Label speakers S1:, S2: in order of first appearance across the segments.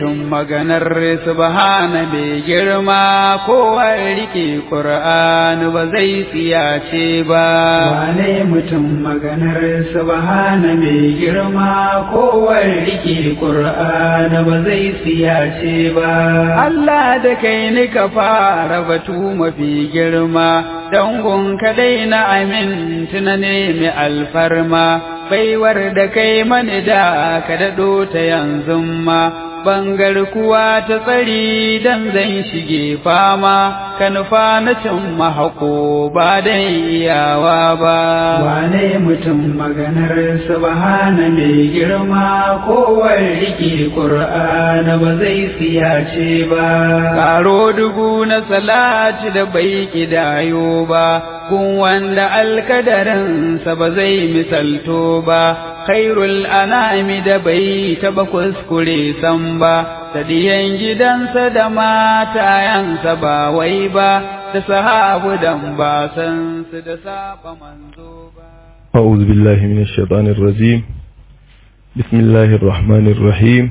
S1: maganar subhana mai girma kowar rike ƙur'ani ba zai tsiyace ba
S2: wane mutum maganar subhana mai girma kowar rike ƙur'ani ba zai tsiyace ba
S1: Allah da kai ni ka fara batu mafi girma dangon kadai na amin tuna ne mai alfarma baiwar da kai mani da ka daɗo ta yanzu ma bangar kuwa ta tsari dan zan shige fama ka nufa na cin mahako ba dan iyawa ba
S2: wane mutum maganar subhana mai girma kowar rike ƙur'ana ba zai siyace ba
S1: karo dubu na salati da bai kidayo ba kun wanda alkadarinsa ba zai misalto ba khairul anami da bai taba kuskure san ba da diyan gidansa da matayansa ba wai ba da sahabu dan ba san su da saba manzo ba
S3: أعوذ بالله من الشيطان الرجيم بسم الله الرحمن الرحيم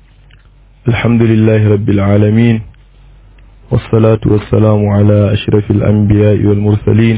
S3: الحمد لله رب العالمين والصلاة والسلام على أشرف الأنبياء والمرسلين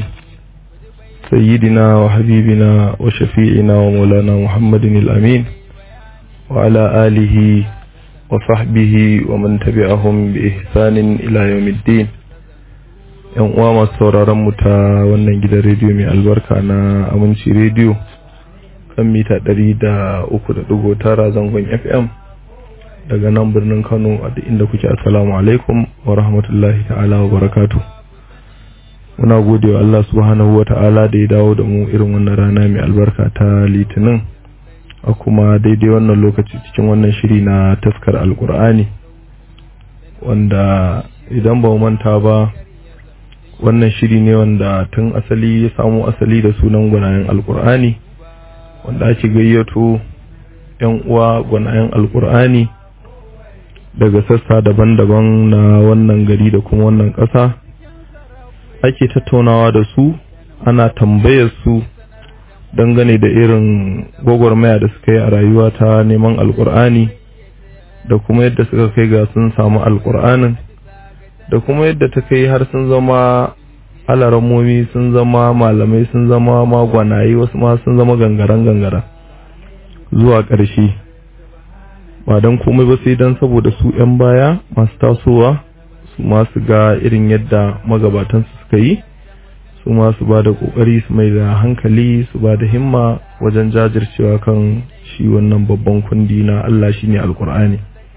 S3: سيدنا وحبيبنا وشفيعنا ومولانا محمد الأمين وعلى آله وصحبه ومن تبعهم بإحسان إلى يوم الدين yan uwa masu sauraron mu ta wannan gidan rediyo mai albarka na aminci rediyo kan mita ɗari da uku da ɗigo tara zangon fm daga nan birnin kano a duk inda kuke assalamu alaikum wa rahmatullahi ta'ala wa barakatuh muna gode wa Allah subhanahu wa ta'ala da ya dawo da mu irin wannan rana mai albarka ta litinin a kuma daidai wannan lokaci cikin wannan shiri na taskar alkur'ani wanda idan ba manta ba wannan shiri ne wanda tun asali ya samu asali da sunan gwanayen alkur'ani wanda ake gayyato yan uwa gwanayen alkur'ani daga sassa daban-daban na wannan gari da kuma wannan ƙasa ake tattaunawa da su ana tambayar su dangane da irin gwagwarmaya da suka yi a rayuwa ta neman alkur'ani da kuma yadda suka kai ga sun samu alkur'anin da kuma yadda ta kai har sun zama alaramomi sun zama malamai sun zama magwanaye wasu ma sun zama gangaren gangara zuwa ƙarshe ba don komai ba sai don saboda su 'yan baya masu tasowa su masu ga irin yadda magabatansu suka yi su masu ba da ƙoƙari su mai da hankali su ba da himma wajen jajircewa kan shi wannan babban kundi na Allah shi ne alkur'ani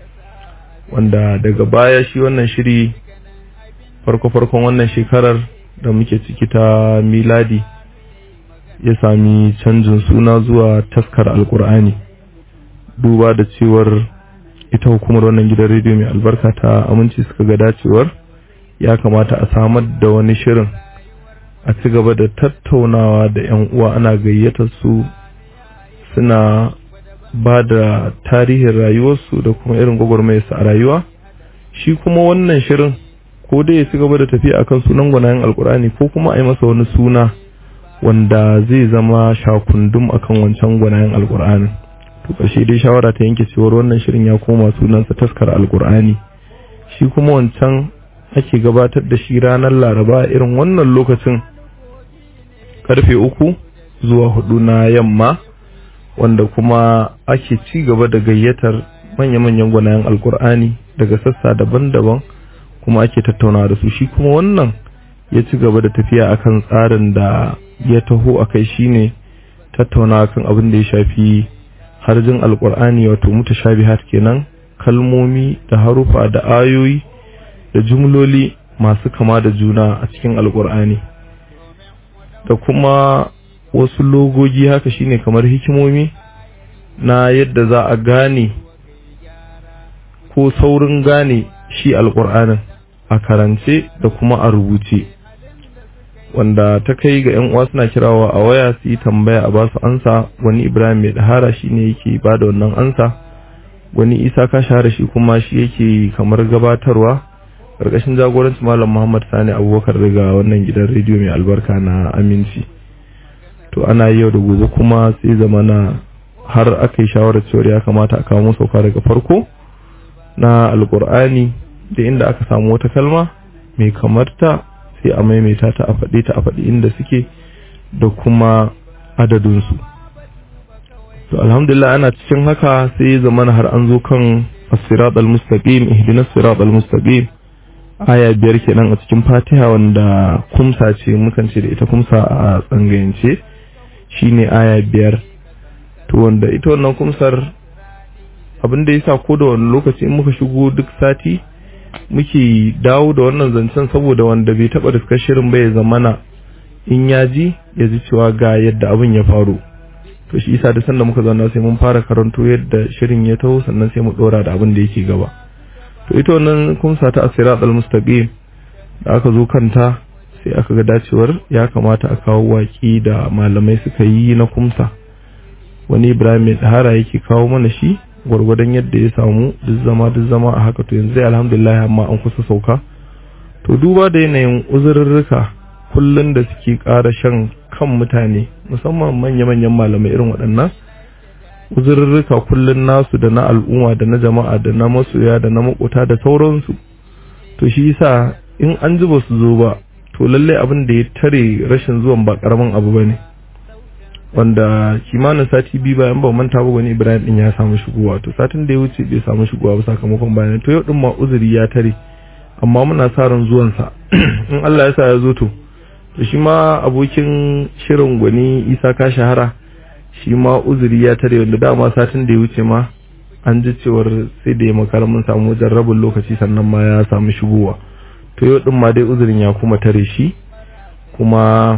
S3: wanda daga baya shi wannan shiri farko-farkon wannan shekarar da muke ciki ta miladi ya sami canjin suna zuwa taskar alkur'ani duba da cewar ita hukumar wannan gidan rediyo mai albarka ta aminci suka ga dacewar ya kamata a samar da wani shirin a ci gaba da tattaunawa da 'yan uwa ana gayyatar su suna ba da tarihin rayuwarsu da kuma irin gwagwarmayarsu a rayuwa shi kuma wannan shirin ko dai ya ci gaba da tafiya akan sunan gwanayen alkur'ani ko kuma a yi masa wani suna wanda zai zama shakundum akan wancan gwanayen alkur'ani to ƙarshe dai shawara ta yanke cewar wannan shirin ya koma sunansa taskar alkur'ani shi kuma wancan ake gabatar da shi ranar laraba irin wannan lokacin karfe uku zuwa hudu na yamma wanda kuma ake ci gaba da gayyatar manya-manyan gwanayen alkur'ani daga sassa daban-daban kuma ake tattaunawa da su shi kuma wannan ya ci gaba da tafiya akan tsarin da ya taho a kai shine tattaunawa kan abin da ya shafi harjin alkur'ani wato mutashabihat kenan kalmomi da harufa da ayoyi da jumloli masu kama da juna a cikin alkur'ani da kuma wasu logogi haka shine kamar hikimomi na yadda za a gane ko saurin gane shi alkur'anin a karance da kuma a rubuce wanda ta kai ga yan uwa suna kirawa a waya su yi tambaya a basu ansa wani ibrahim mai dahara shine yake ba da wannan ansa wani isa ka shahara shi kuma shi yake kamar gabatarwa karkashin jagoranci malam muhammad sani abubakar daga wannan gidan rediyo mai albarka na aminci to ana yau da gobe kuma sai zamana har aka yi shawarar cewar ya kamata a kawo sauka daga farko na alkur'ani da inda aka samu wata kalma mai kamarta sai a maimaita ta a faɗi ta a faɗi inda suke da kuma adadinsu to alhamdulillah ana cikin haka sai zamana har an zo kan as-sirat al-mustaqim ihdinas sirat al-mustaqim aya biyar kenan a cikin fatiha wanda kumsa ce mukan ce da ita kumsa a tsangayance shine aya biyar to wanda ita wannan kumsar abin da yasa ko da wani lokaci in muka shigo duk sati muke dawo da wannan zancen saboda wanda bai taba da shirin bai zamana in ya ji ya ji cewa ga yadda abin ya faru to shi isa da sanda muka zauna sai mun fara karanto yadda shirin ya taho sannan sai mu dora da abin da yake gaba to ita wannan kumsa ta asirat al-mustaqim da aka zo kanta sai aka ga dacewar ya kamata a kawo waki da malamai suka yi na kumsa wani ibrahim mai tsahara yake kawo mana shi gwargwadon yadda ya samu duk zama duk zama a haka to yanzu alhamdulillah amma an kusa sauka to duba da yanayin uzurrurruka kullun da suke ƙara shan kan mutane musamman manya-manyan malamai irin waɗannan uzurrurruka kullun nasu da na al'umma da na jama'a da na masoya da na makota da sauransu to shi yasa in an ji ba su zo ba to lallai abin da ya tare rashin zuwan ba karamin abu bane wanda kimanin sati biyu bayan ba manta ba wani Ibrahim din ya samu shigowa to satin da ya wuce bai samu shigowa ba sakamakon bayan to yau din ma uzuri ya tare amma muna sa ran zuwan sa in Allah ya sa ya zo to to shi ma abokin shirin gwani Isa ka shahara shi ma uzuri ya tare wanda dama satin da ya wuce ma an ji cewar sai da ya makara mun samu wajen rabin lokaci sannan ma ya samu shigowa to yau din ma dai uzurin ya kuma tare shi kuma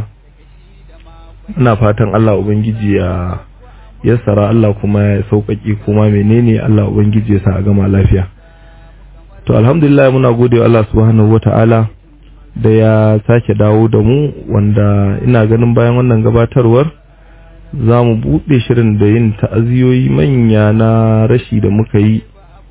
S3: ina fatan Allah ubangiji ya yassara Allah kuma ya sauƙaƙe kuma menene Allah ubangiji ya sa a gama lafiya to alhamdulillah muna gode wa Allah subhanahu wata'ala da ya sake dawo da mu wanda ina ganin bayan wannan gabatarwar za mu buɗe shirin da yin ta'aziyoyi manya na rashi da muka yi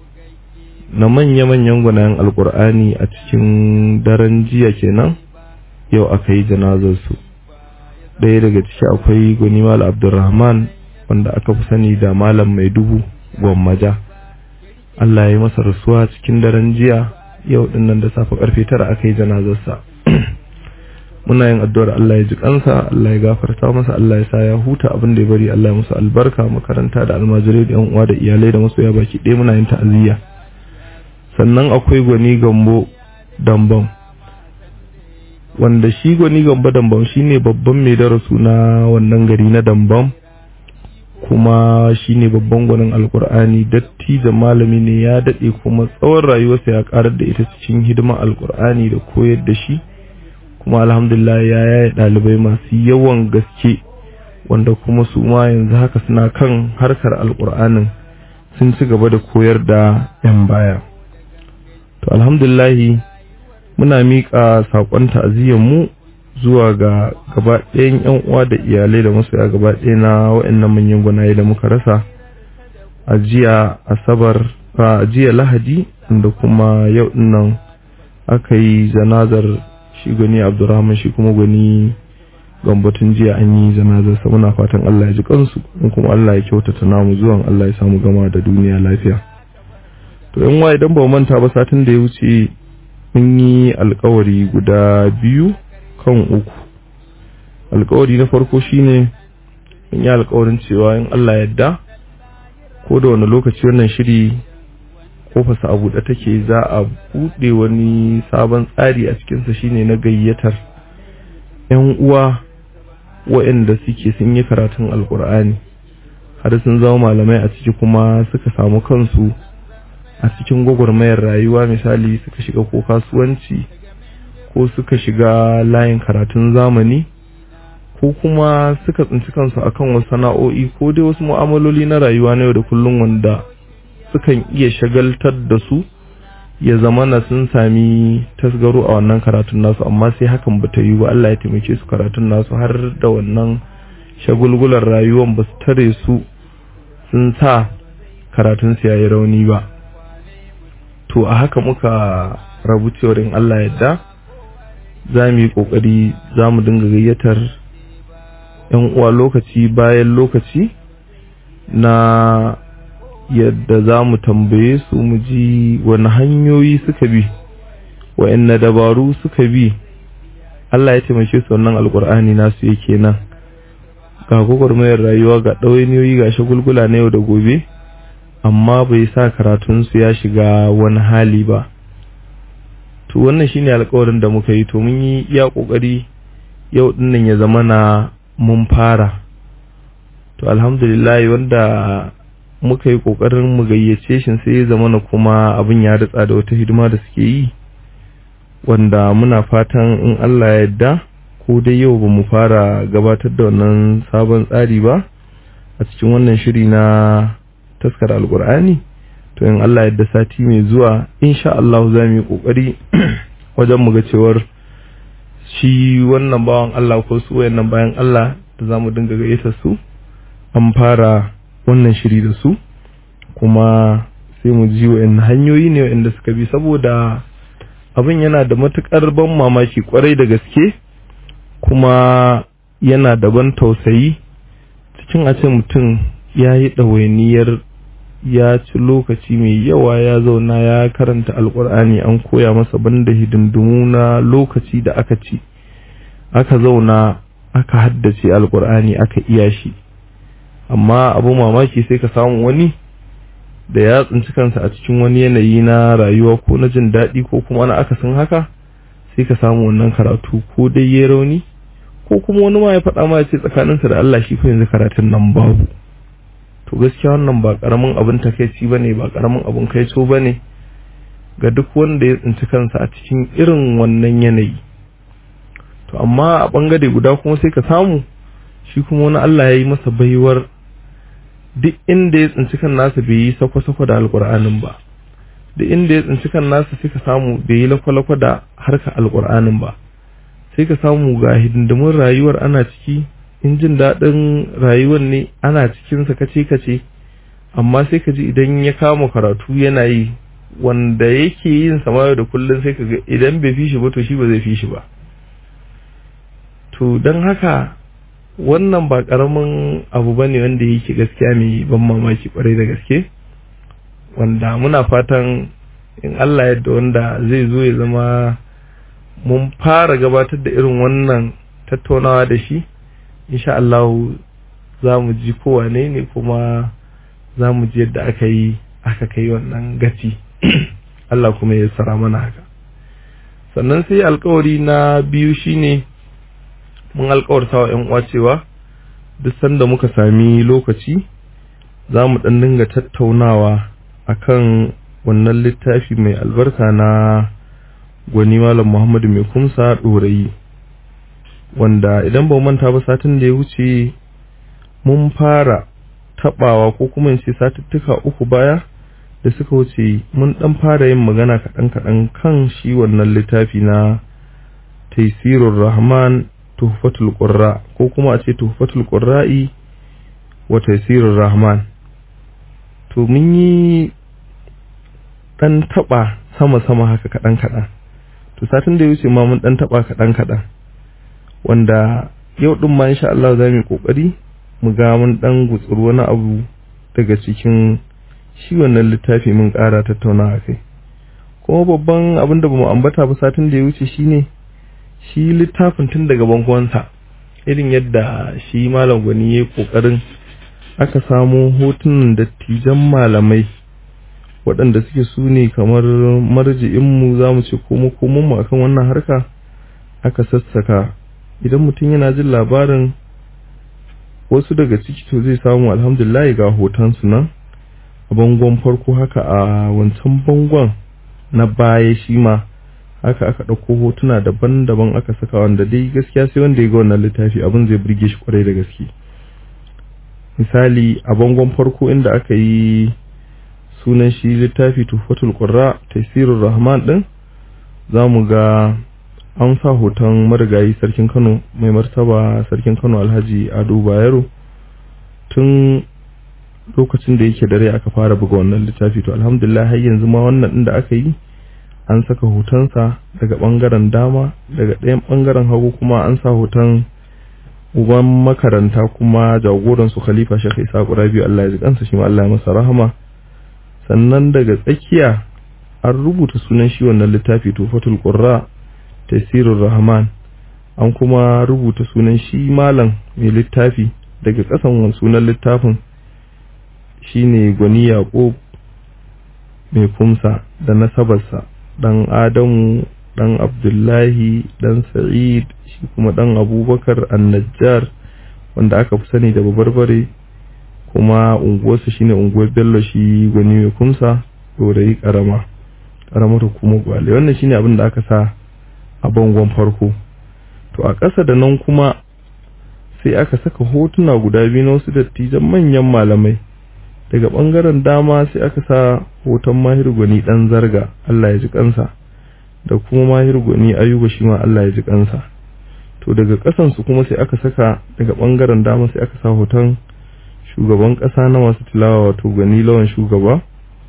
S3: na manya-manyan gwanayen alkur'ani a cikin daren jiya kenan yau aka yi janazarsu ɗaya daga ciki akwai gwanimal abdulrahman wanda aka fi sani da malam mai dubu gwammaja allah ya yi masa rasuwa cikin daren jiya yau dinnan da safe karfe tara aka yi janazarsa muna yin addu'ar Allah ya ji kansa Allah ya gafarta masa Allah ya sa ya huta abin da ya bari Allah ya musu albarka makaranta da almajirai da yan uwa da iyalai da masoya baki ɗaya muna yin ta'aziyya sannan akwai gwani gambo dambam wanda shi gwani gambo dambam shine babban mai darasu na wannan gari na dambam kuma shine babban gwanin alkur'ani datti da malami ne ya daɗe kuma tsawon rayuwarsa ya karar da ita cikin hidimar alkur'ani da koyar da shi kuma alhamdulillah ya yaya ɗalibai masu yawan gaske wanda kuma su ma yanzu haka suna kan harkar alkur'anin sun ci gaba da koyar da 'yan baya to alhamdulillahi muna miƙa saƙon mu zuwa ga gaba ɗayan 'yan uwa da iyalai da masoya gaba ɗaya na waɗannan manyan gwanaye da muka rasa a jiya asabar a jiya lahadi da kuma yau nan aka yi janazar shi gwani abdurrahman shi kuma gwani gambatun jiya an yi janazar sa muna fatan Allah ya ji kansu in kuma Allah ya kyautata namu zuwan Allah ya samu gama da duniya lafiya to yan wa idan ba manta ba satin da ya wuce mun yi alkawari guda biyu kan uku alkawari na farko shine mun yi alkawarin cewa in Allah yadda ko da wani lokaci wannan shiri kofarsa a buɗe take za a buɗe wani sabon tsari a cikinsa shine na gayyatar 'yan uwa waɗanda suke sun yi karatun alkur'ani har sun zama malamai a ciki kuma suka samu kansu a cikin gwagwarmayar rayuwa misali suka shiga ko kasuwanci ko suka shiga layin karatun zamani ko kuma suka tsinci kansu akan wasu sana'o'i ko dai wasu mu'amaloli na rayuwa na yau da kullum wanda sukan iya shagaltar da su ya zama na sun sami tasgaro a wannan karatun nasu amma sai hakan ba ta yi ba Allah ya taimake su karatun nasu har da wannan shagulgular rayuwan ba su tare su sun sa karatun su yayi rauni ba to a haka muka rabu cewar in Allah yadda za mu yi kokari za mu dinga gayyatar yan uwa lokaci bayan lokaci na yadda za mu tambaye su mu ji wani hanyoyi suka bi wa'anne dabaru suka bi Allah ya taimake su wannan alkur'ani nasu yake nan ga gwagwarmayar rayuwa ga ɗawainiyoyi ga shagulgula na yau da gobe amma bai sa karatunsu ya shiga wani hali ba to wannan shine alkawarin da muka yi to mun yi iya kokari yau dinnan ya zama na mun fara to alhamdulillah wanda muka yi kokarin mu gayyace shi sai ya zama na kuma abin ya ritsa da wata hidima da suke yi wanda muna fatan in Allah ya yarda ko dai yau ba mu fara gabatar da wannan sabon tsari ba a cikin wannan shiri na taskar alkur'ani to in Allah ya yarda sati mai zuwa insha Allah za mu yi kokari wajen mu ga cewar shi wannan bawan Allah ko su wayannan bayan Allah da za mu dinga gayyata su an fara wannan shiri da su kuma sai mu ji wa'in hanyoyi ne wa'inda suka bi saboda abin yana da matukar ban mamaki kwarai da gaske kuma yana da ban tausayi cikin a ce mutum ya yi ɗawainiyar ya ci lokaci mai yawa ya zauna ya karanta alkur'ani an koya masa banda hidindimu na lokaci da aka ci aka zauna aka haddace alkur'ani aka iya shi amma abu mamaki sai ka samu wani da ya tsinci kansa a cikin wani yanayi na rayuwa ko na jin daɗi ko kuma na akasin haka sai ka samu wannan karatu ko dai ya rauni ko kuma wani ma ya faɗa ma ya ce tsakaninsa da Allah shi fa yanzu karatun nan babu to gaskiya wannan ba karamin abin takeici bane ba karamin abin kaico bane ga duk wanda ya tsinci kansa a cikin irin wannan yanayi to amma a bangare guda kuma sai ka samu shi kuma wani Allah ya yi masa baiwar duk inda ya tsinci kan nasa bai yi sako-sako da alkur'anin ba duk inda ya tsinci kan nasa sai ka samu bai yi lakwalakwa da harka alkur'anin ba sai ka samu ga hidindimin rayuwar ana ciki in jin daɗin rayuwar ne ana cikin sa kace kace amma sai ka ji idan ya kama karatu yana yi wanda yake yin sama da kullum sai ka ga idan bai fi shi ba to shi ba zai fi shi ba to don haka wannan ba karamin abu ba ne wanda yake gaskiya mai ban mamaki kwarai da gaske wanda muna fatan in Allah yadda wanda zai zo ya zama mun fara gabatar da irin wannan tattaunawa da shi insha Allah za mu ji kowane ne kuma za mu ji yadda aka yi aka kai wannan gaci Allah kuma ya tsara mana haka sannan sai alkawari na biyu shine mun alkawarta wa 'yan uwa cewa duk sanda muka sami lokaci za mu ɗan dinga tattaunawa akan wannan littafi mai albarka na gwani malam muhammadu mai kumsa ɗorayi wanda idan ba manta ba satin da ya wuce mun fara taɓawa ko kuma in ce satuttuka uku baya da suka wuce mun ɗan fara yin magana kaɗan-kaɗan kan shi wannan littafi na taisirur rahman tuhfatul qurra ko kuma a ce tuhfatul qurra'i wa taysirur rahman to mun yi dan taba sama sama haka kadan kadan to satin da ya wuce ma mun dan taba kadan kadan wanda yau din ma insha Allah za mu kokari mu ga mun dan gutsuru wani abu daga cikin shi wannan littafi mun ƙara tattauna kai kuma babban abin da bamu ambata ba satin da ya wuce shine shi littafin tun daga bangonsa irin yadda shi malam gwani ya kokarin aka samu hotunan dattijan malamai waɗanda suke su ne kamar marji'inmu za mu ce komo komonmu akan wannan harka aka sassaka idan mutum yana jin labarin wasu daga ciki to zai samu alhamdulillah ga hotonsu nan a bangon farko haka a wancan bangon na baya shi ma haka aka ɗauko hotuna daban-daban aka saka wanda dai gaskiya sai wanda ya ga wannan littafi abin zai burge shi kwarai da gaske misali a bangon farko inda aka yi sunan shi littafi tufatul qurra tafsirur rahman din zamu ga an sa hoton marigayi sarkin Kano mai martaba sarkin Kano Alhaji Ado Bayero tun lokacin da yake dare aka fara buga wannan littafi to alhamdulillah har yanzu ma wannan din da aka yi an saka hotonsa daga bangaren dama daga ɗayan bangaren hagu kuma an sa hoton uban makaranta kuma jagoran su khalifa shekh isa rabi Allah ya ji kansa shi ma Allah ya masa rahama sannan daga tsakiya an rubuta sunan shi wannan littafi tufatul qurra tafsirur rahman an kuma rubuta sunan shi malam mai littafi daga kasan sunan littafin shine gwani yaqub mai kumsa da nasabarsa dan adamu dan abdullahi dan sa'id shi kuma dan abubakar annajjar wanda aka fi sani da babarbare kuma unguwarsa shine unguwar bello shi gwani mai kumsa dorayi karama karamar hukumar gwale wannan shine abin da aka sa a bangon farko to a ƙasa da nan kuma sai aka saka hotuna guda biyu na wasu dattijan manyan malamai daga ɓangaren dama sai aka sa hoton mahir gwani ɗan zarga Allah ya ji kansa da kuma mahir gwani ayuba shi ma Allah ya ji kansa to daga ƙasansu kuma sai aka saka daga ɓangaren dama sai aka sa hoton shugaban ƙasa na masu tilawa wato gwani lawan shugaba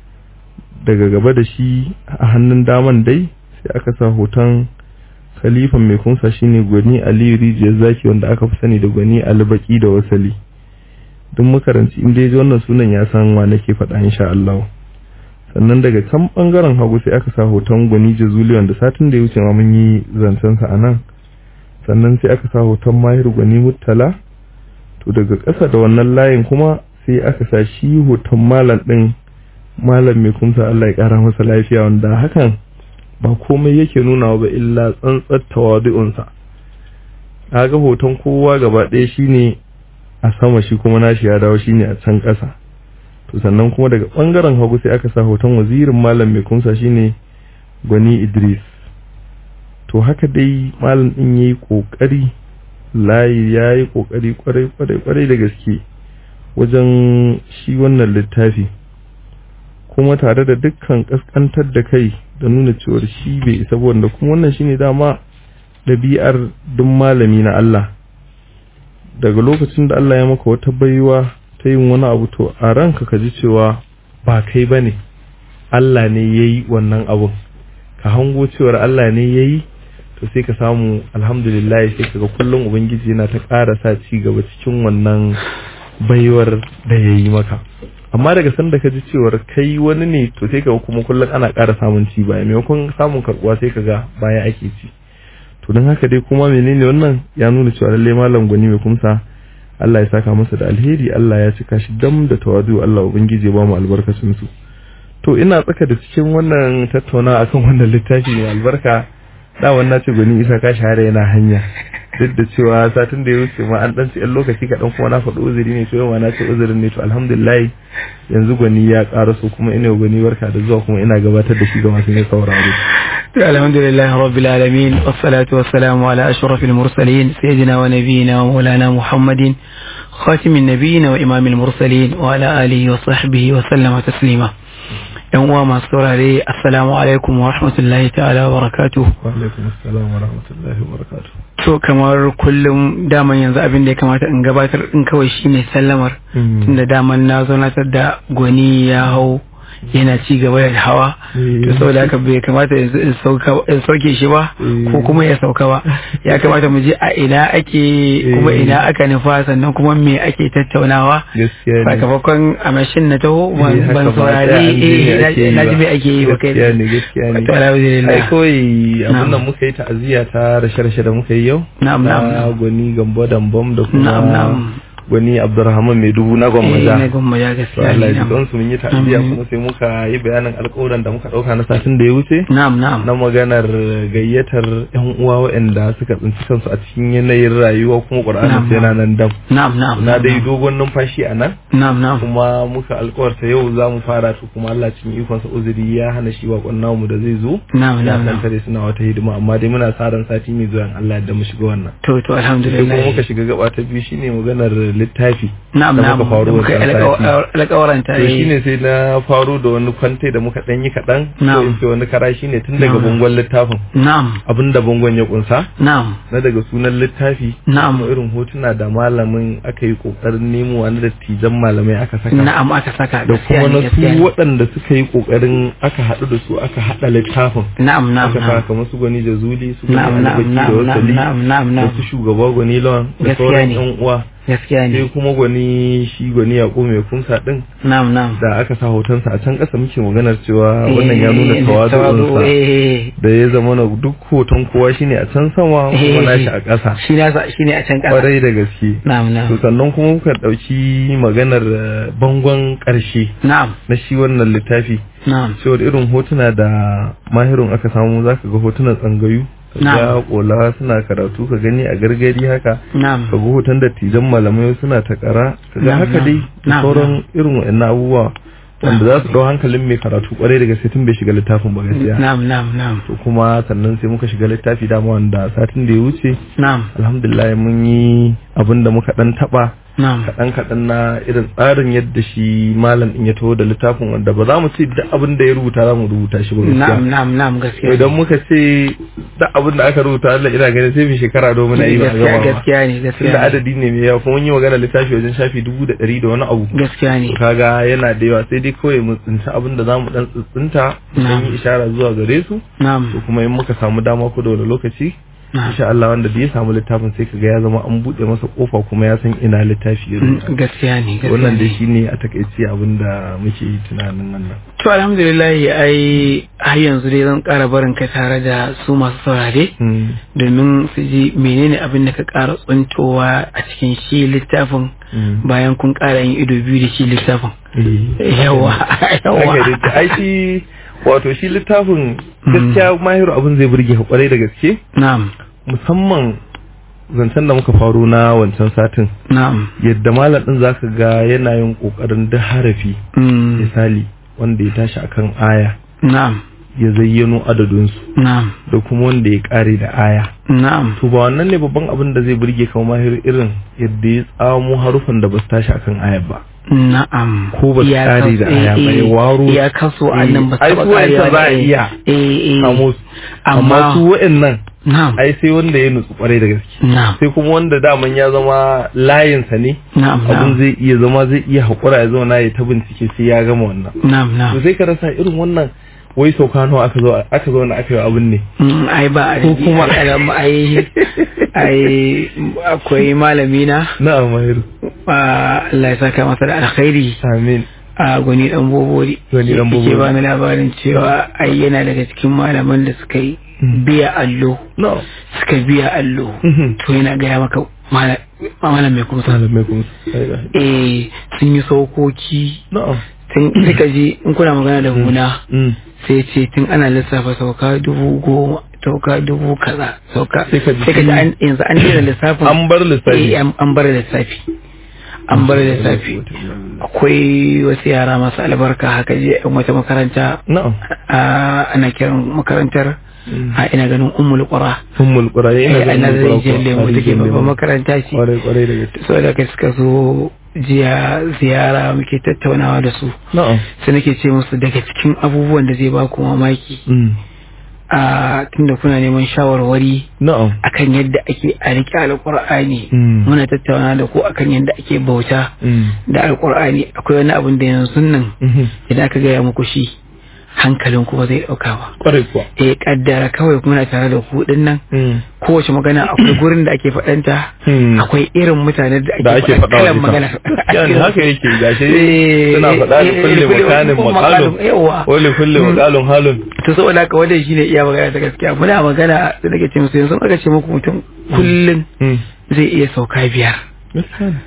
S3: daga gaba da shi a hannun daman dai sai aka sa hoton khalifan mai kunsa shine gwani aliyu rijiyar zaki wanda aka fi sani da gwani albaki da wasali duk makaranci inda ya ji wannan sunan ya san wa nake faɗa insha Allah sannan daga can bangaren hagu sai aka sa hoton gwani jazuli wanda satin da ya wuce ma mun yi zancen sa anan sannan sai aka sa hoton mahir gwani muttala to daga ƙasa da wannan layin kuma sai aka sa shi hoton malam din malam mai kumsa Allah ya kara masa lafiya wanda hakan ba komai yake nuna ba illa tsantsar tawadu'unsa kaga hoton kowa gaba ɗaya shine a sama shi kuma nashi ya dawo shine a can ƙasa to sannan kuma daga ɓangaren hagu sai aka sa hoton wazirin malam mai kumsa shine gwani Idris to haka dai malam din yayi kokari layi yayi kokari kwarai kwarai kwarai da gaske wajen shi wannan littafi kuma tare da dukkan kaskantar da kai da nuna cewar shi bai isa wanda kuma wannan shine dama ɗabi'ar duk malami na Allah daga lokacin da Allah ya maka wata baiwa ta yin wani abu to a ranka ka ji cewa ba kai bane Allah ne yayi wannan abun ka hango cewar Allah ne yayi to sai ka samu alhamdulillah sai kaga kullum ubangiji yana ta ƙara sa ci gaba cikin wannan baiwar da yayi maka amma daga sanda ka ji cewar kai wani ne to sai ka kuma kullum ana ƙara samun ci baya maimakon samun karɓuwa sai ka ga baya ake ci to don haka dai kuma menene wannan ya nuna cewa lallai malam gwani mai kumsa Allah ya saka masa da alheri Allah ya cika shi dam da tawadu Allah ubangiji ya ba mu albarkacin su to ina tsaka da cikin wannan tattauna akan wannan littafi mai albarka da wannan ce gwani isa ka shahara yana hanya duk da cewa satin da ya wuce ma an dan ci ɗan lokaci kaɗan kuma na faɗi uzuri ne to yau ma na ce uzurin ne to alhamdulillah yanzu gwani ya ƙara so kuma ina gwani barka da zuwa kuma ina gabatar da shi ga masu ne sauraro
S1: الحمد لله رب العالمين والصلاة والسلام على أشرف المرسلين سيدنا ونبينا ومولانا محمد خاتم النبيين وإمام المرسلين وعلى آله وصحبه وسلم تسليما yan uwa masu saurare assalamu alaikum wa rahmatullahi ta'ala wa barakatuh
S3: wa alaikum assalam wa rahmatullahi wa barakatuh
S1: so kamar kullum daman yanzu abin da ya kamata in gabatar in kawai shine sallamar tunda daman na zo na da gwani ya hau yana ci gaba da hawa to saboda haka bai kamata in sauke shi ba ko kuma ya sauka ba ya kamata mu je a ina ake kuma ina aka nufa sannan kuma me ake tattaunawa sakamakon a mashin na taho ban saurari na ji me ake yi ba kai
S3: gaskiya ne gaskiya ne
S1: to alhamdulillah
S3: ai kawai abin nan muka yi ta'aziyya ta rashe-rashe da muka yi yau
S1: na'am na'am
S3: na gwani gambo dambam da kuma
S1: na'am na'am
S3: gwani abdurrahman mai dubu na
S1: eh
S3: gwammaja
S1: na gwammaja
S3: to
S1: gaskiya
S3: Allah ya
S1: ne
S3: ji su mun yi ta'aziyya
S1: Amin.
S3: kuma sai muka yi bayanin alƙawuran da muka ɗauka na satin da ya wuce
S1: na'am na'am
S3: na maganar gayyatar yan uwa waɗanda suka tsinci kansu a cikin yanayin rayuwa kuma ƙur'ani
S1: Na'am.
S3: sai yana nan dam
S1: na'am na'am
S3: na dai dogon numfashi a nan
S1: na'am na'am
S3: kuma muka alkawarta yau za mu fara to kuma Allah cikin ikonsa uzuri ya hana shi bakon namu da zai zo
S1: na'am
S3: ya
S1: na'am
S3: san
S1: na'am
S3: tare suna wata hidima amma dai muna sa ran sati mai zuwa in Allah da mu shiga wannan
S1: to to
S3: sai kuma
S1: alhamdulillah
S3: muka shiga gaba ta biyu shine maganar littafi
S1: na'am
S3: da
S1: na'am
S3: muka faru
S1: muka yi
S3: wancan sati.
S1: alƙawaranta
S3: to shine sai na faro da wani kwante da muka dan yi kaɗan
S1: Na'am.
S3: ko in ce wani kara shine tun daga
S1: Na'am.
S3: bangon littafin
S1: na'am
S3: abinda bangon ya kunsa
S1: na'am
S3: na daga sunan littafi
S1: Na'am.
S3: kuma irin hotuna da malamin aka yi kokarin nemo wani dattijan malamai aka saka
S1: na'am aka saka
S3: da
S1: gaskiya
S3: kuma
S1: ne
S3: na
S1: gaskiya
S3: su
S1: ne
S3: waɗanda suka yi ƙoƙarin aka haɗu da su aka haɗa littafin
S1: na'am na'am
S3: aka
S1: na'am
S3: saka kamar su gwani da zuli su gwani
S1: na'am na'am
S3: albaki da
S1: na'am
S3: wasali
S1: na'am na'am
S3: da
S1: na'am
S3: su shugaba gwani lawan da
S1: Gaskiya
S3: sauran
S1: ne.
S3: yan uwa
S4: gaskiya
S3: sai
S4: ne
S3: kuma gwani shi gwani yaƙo mai kunsa din
S4: na'am na'am
S3: da aka sa hotonsa a can ƙasa muke maganar cewa wannan ya
S4: Eh,
S3: nuna
S4: tawazu,
S3: tawazu'unsa
S4: eh,
S3: da ya zama na duk hoton kowa shine a can sama kuma nashi a ƙasa
S4: shi nasa shi ne a can ƙasa
S3: kwarai da gaske
S4: na'am
S3: to
S4: na'am
S3: sannan kuma muka ɗauki maganar eh, bangon ƙarshe
S4: na'am
S3: na shi wannan littafi
S4: na'am
S3: cewar irin hotuna da mahirun aka samu zaka ga hotunan tsangayu ka ga
S4: Na'am.
S3: kola suna karatu ka gani a gargadi haka
S4: na'am
S3: ka ga hoton dattijan malamai suna takara ka ga
S4: Na'am,
S3: haka dai
S4: na'am,
S3: da
S4: na'am,
S3: sauran irin wa'annan abubuwa wanda za su ɗau hankalin mai karatu kwarai da gaske tun bai shiga littafin ba gaskiya
S4: na'am na'am na'am
S3: to kuma sannan sai muka shiga littafi dama wanda satin da ya wuce
S4: na'am
S3: alhamdulillah mun yi abin da muka dan taba
S4: na'am
S3: kaɗan kaɗan na irin tsarin yadda shi malam in ya taho da littafin wanda ba za mu ce duk abin da ya rubuta za mu rubuta shi ba
S4: na'am
S3: gaskiya
S4: na'am na'am gaskiya
S3: idan muka ce duk abin da aka rubuta Allah ina ganin sai mu shekara domin a yi ba a
S4: gaskiya
S3: gama ba
S4: gaskiya ne
S3: tunda
S4: gaskiya ne
S3: adadi ne mai yawa kuma mun yi magana littafi wajen shafi dubu da ɗari da wani abu
S4: gaskiya ne
S3: kaga yana da yawa sai dai kawai mu tsinci abin da zamu dan tsintsinta dan
S4: Na'am.
S3: yi ishara zuwa gare su
S4: na'am
S3: to kuma in muka samu dama ko da wani lokaci
S4: na'am
S3: insha Allah wanda da ya samu littafin sai kaga ya zama an bude masa kofa kuma ya san ina littafi ya
S4: Mm,
S3: rubuta
S4: gaskiya ne gaskiya
S3: wannan dai
S4: ne
S3: shine a takaice abin da muke yi tunanin wannan
S4: to alhamdulillah ai har yanzu dai zan ƙara barin ka tare da su masu saurare
S3: Mm.
S4: domin su ji menene abin da ka ƙara tsuntowa a cikin shi littafin
S3: Mm.
S4: bayan kun ƙara yin ido biyu da shi littafin
S3: Eh.
S4: yawa yawa
S3: Haka dai, ai shi wato shi littafin gaskiya mahiru abin zai burge ka kwarai da gaske
S4: na'am
S3: musamman zancen da muka faru na wancan satin
S4: na'am
S3: yadda malam din zaka ga yana yin kokarin duk harafi
S4: Mm,
S3: misali wanda ya tashi akan aya
S4: na'am
S3: ya zayyano adadinsu
S4: na'am
S3: da kuma wanda ya kare da aya
S4: na'am
S3: to ba wannan ne babban abin da zai burge ka mahir irin yadda ya tsamo harufan da ba su tashi akan ayar ba
S4: na'am
S3: Ko ba su
S4: Ya
S3: ƙare da
S4: kaso-
S3: aya ba,
S4: eh,
S3: ya
S4: eh,
S3: waro.
S4: ya kaso a nan ba su
S3: Ai,
S4: taɓa
S3: su wa'yancan
S4: ƙarewa
S3: za a
S4: da-
S3: iya
S4: eh eh
S3: kamo su
S4: amma
S3: amma su wa'annan
S4: na'am
S3: ai sai wanda ya nutsu kwarai da gaske
S4: na'am
S3: sai kuma wanda daman ya zama layinsa ne
S4: na'am
S3: abin
S4: na'am
S3: zai iya zama zai iya haƙura ya zauna ya ta bincike sai ya gama wannan
S4: na'am
S3: to
S4: na'am
S3: sai ka rasa irin wannan wai sauka nawa aka zo aka zo na aka yi abin ne
S4: Mm, ai ba a
S3: Ko kuma-
S4: alamu ai ai akwai malami na
S3: na'am mahiru
S4: ah, Allah ya saka masa da alkhairi
S3: amin
S4: a gwani dan bobori
S3: Gwani ɗan
S4: Yake
S3: Bobori.
S4: ba ni labarin cewa ai yana daga cikin malaman da suka yi
S3: Mm.
S4: biya allo
S3: no
S4: suka biya allo
S3: Mhm.
S4: to yana gaya maka mala- malam mai kuma
S3: malamai kuma
S4: eh sun yi saukoki
S3: na'am
S4: tun suka je in kuna magana da guna
S3: Mm.
S4: sai ce tun ana lissafa sauka dubu goma sauka dubu kaza sauka
S3: Sai ka ji
S4: sai ka ji an- yanzu an daina lissafin
S3: an bar lissafi
S4: Eh, an an bar lissafi an bar lissafi akwai wasu yara masu albarka haka je yan wata makaranta
S3: na'am
S4: a ana kiran makarantar
S3: Mm.
S4: a ina ganin ummul qura
S3: ummul qura
S4: eh
S3: ina
S4: a
S3: ganin
S4: nan
S3: ummul
S4: rijiyar
S3: Qura,
S4: lemu take
S3: rijiyar
S4: babban
S3: lemu.
S4: makaranta ce
S3: kwarai kwarai da gaske
S4: so da kai suka zo jiya ziyara muke tattaunawa da su
S3: na'am
S4: sai nake ce musu daga cikin abubuwan da zai ba ku mamaki
S3: Mm.
S4: a tunda kuna neman shawarwari
S3: na'am
S4: akan yadda ake a riƙe alƙur'ani
S3: Mm.
S4: muna tattauna da ku akan yadda ake bauta
S3: Mm.
S4: da alƙur'ani akwai wani abin da yanzu nan
S3: Mhm.
S4: idan aka gaya muku shi hankalin ku ba zai ɗauka ba
S3: kwarai kuwa
S4: eh kaddara kawai muna tare da ku din nan
S3: Mm.
S4: kowace magana akwai gurin da ake faɗanta
S3: Mm.
S4: akwai irin mutanen da
S3: da
S4: ake
S3: ake
S4: faɗa
S3: faɗa
S4: kalan
S3: wa
S4: magana
S3: ita yani haka yake gashi
S4: Eh,
S3: suna faɗa da
S4: eh, eh,
S3: kulle
S4: kulle-
S3: makanin
S4: kulle-
S3: makalun
S4: yawa.
S3: wale kulle
S4: Mm.
S3: makalun halun
S4: to saboda haka wannan shine iya magana ta gaskiya muna magana da nake ce musu yanzu aka ce muku mutum kullum
S3: Mm.
S4: zai iya sauka biyar
S3: Gaskiya ne.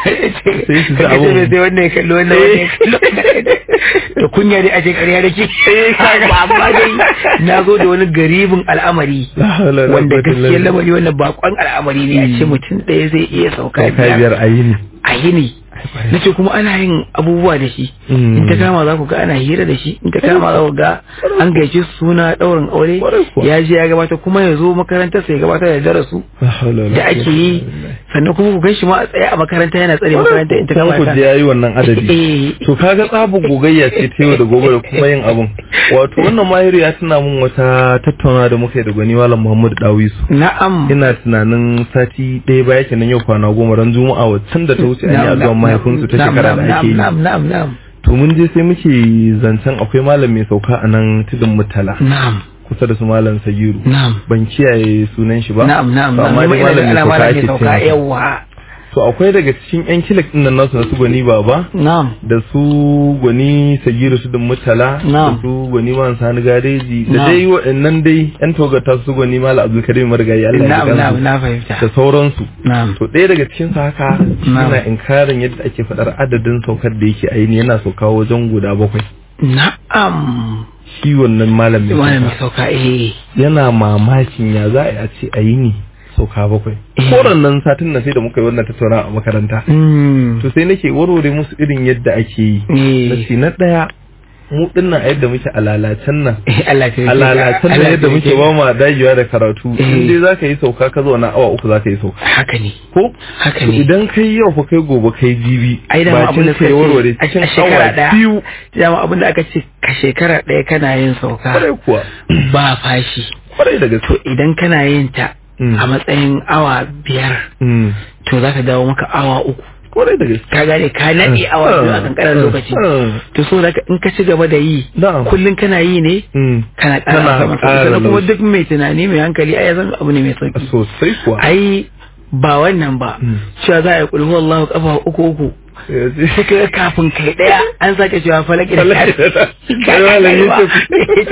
S4: sai
S3: su ji abun.
S4: sai wannan ya kalli wannan wannan ya kalli wannan da kunya dai a ce ƙarya da ke amma dai na zo da wani garibin al'amari
S3: La hawla wala
S4: wanda
S3: quwwata illa
S4: gaskiyar
S3: billah.
S4: lamari wannan bakon al'amari ne a ce mutum ɗaya zai iya sauka
S3: Sauka
S4: biyar
S3: biyar a yini
S4: a yini na ce kuma ana yin abubuwa da shi
S3: Mm.
S4: in ta kama za ku ga ana hira da shi in ta kama za ku ga an gaice suna ɗaurin aure
S3: Kwarai kuwa.
S4: ya je ya gabata kuma ya zo makarantar sai ya gabatar da darasu
S3: La hawla wala
S4: da ake
S3: quwwata
S4: yi
S3: illa billah.
S4: sannan kuma ku gan shi ma a tsaye a makaranta yana tsare makaranta in ta
S3: kuma
S4: kama
S3: ku
S4: ta
S3: je yayi wannan adadi
S4: Eh.
S3: to kaga tsabu gogayya ce ta yau da gobe da kuma yin abun wato wannan mahiru ya tuna mun wata tattauna da muka yi da gwani malam Muhammad Dawisu
S4: na'am
S3: ina tunanin sati ɗaya baya kenan yau kwana goma ran juma'a waccan da ta wuce an yi
S4: Na'am,
S3: addu'an
S4: na'am,
S3: mahaifinsu ta
S4: na'am,
S3: shekara da
S4: na'am,
S3: ake yi
S4: na'am na'am na'am
S3: to mun je sai muke zancen akwai malam mai sauka a nan tudun mutala
S4: na'am
S3: kusa da su malam sagiru
S4: na'am
S3: ban kiyaye sunan shi ba
S4: na'am na'am
S3: To
S4: na'am
S3: amma
S4: Ni ma
S3: dai
S4: ina da
S3: malam mai
S4: ana
S3: sauka
S4: malam
S3: ake
S4: mai sauka
S3: ce masa.
S4: yawa
S3: to akwai daga cikin yan kilak din nan nasu na su gwani baba
S4: na'am
S3: da su gwani sagiru su din mutala da
S4: Na'am.
S3: su gwani man sani gareji da
S4: Na'am.
S3: dai waɗannan dai yan togata su gwani mala abdul karim margayi Allah ya
S4: na'am
S3: ji
S4: na'am
S3: kansu
S4: na fahimta
S3: da sauransu
S4: na'am
S3: to ɗaya daga cikin su haka
S4: Na'am.
S3: yana inkarin yadda ake faɗar adadin saukar da yake aini yana sauka wajen guda bakwai
S4: na'am
S3: shi wannan malamin
S4: wani mai sauka eh
S3: yana mamakin ya za a yi a ce a yi ni sauka bakwai
S4: Eh.
S3: koran nan satin na sai da muka yi wannan tattauna a makaranta
S4: Mm.
S3: to sai nake warware musu irin yadda ake yi
S4: Eh.
S3: na ce na ɗaya mu dinnan a yadda muke a lalacen nan
S4: Eh, Allah ta
S3: a lalacen nan yadda muke ba ma dagewa da karatu
S4: Eh.
S3: in dai za ka yi sauka ka zauna awa uku za ka yi sauka
S4: haka ne
S3: ko
S4: haka
S3: to
S4: ne
S3: idan kai yau fa kai gobe kai jibi
S4: ai da abin da
S3: sai
S4: suka
S3: warware
S4: ce
S3: cikin
S4: a shekara
S3: awa
S4: daya
S3: biyu
S4: dama abin da aka ce ka shekara daya kana yin sauka
S3: kwarai kuwa
S4: ba fashi
S3: kwarai da gaske
S4: to idan kana yin ta
S3: Mm.
S4: a matsayin awa biyar
S3: Mm.
S4: to za ka dawo maka awa uku
S3: kwarai da gaske
S4: ka gane ka naɗe awa biyu a kankanin lokaci
S3: Mm.
S4: to so da in ka ci gaba da yi
S3: Na'am.
S4: kullum kana yi ne
S3: Mm.
S4: kana
S3: Kana
S4: ƙara sama
S3: ƙara
S4: sannan kuma
S3: laushi.
S4: duk mai tunani mai hankali ai ya san abu ne mai sauki
S3: sosai kuwa
S4: ai ba wannan ba
S3: Mm.
S4: cewa za a yi kulhu Allahu kafa uku uku sai ka ga kafin kai daya an sake cewa falaki da
S3: Falaki da
S4: kari
S3: kari.
S4: Ka- ka-
S3: Malam
S4: ka-
S3: Yusuf.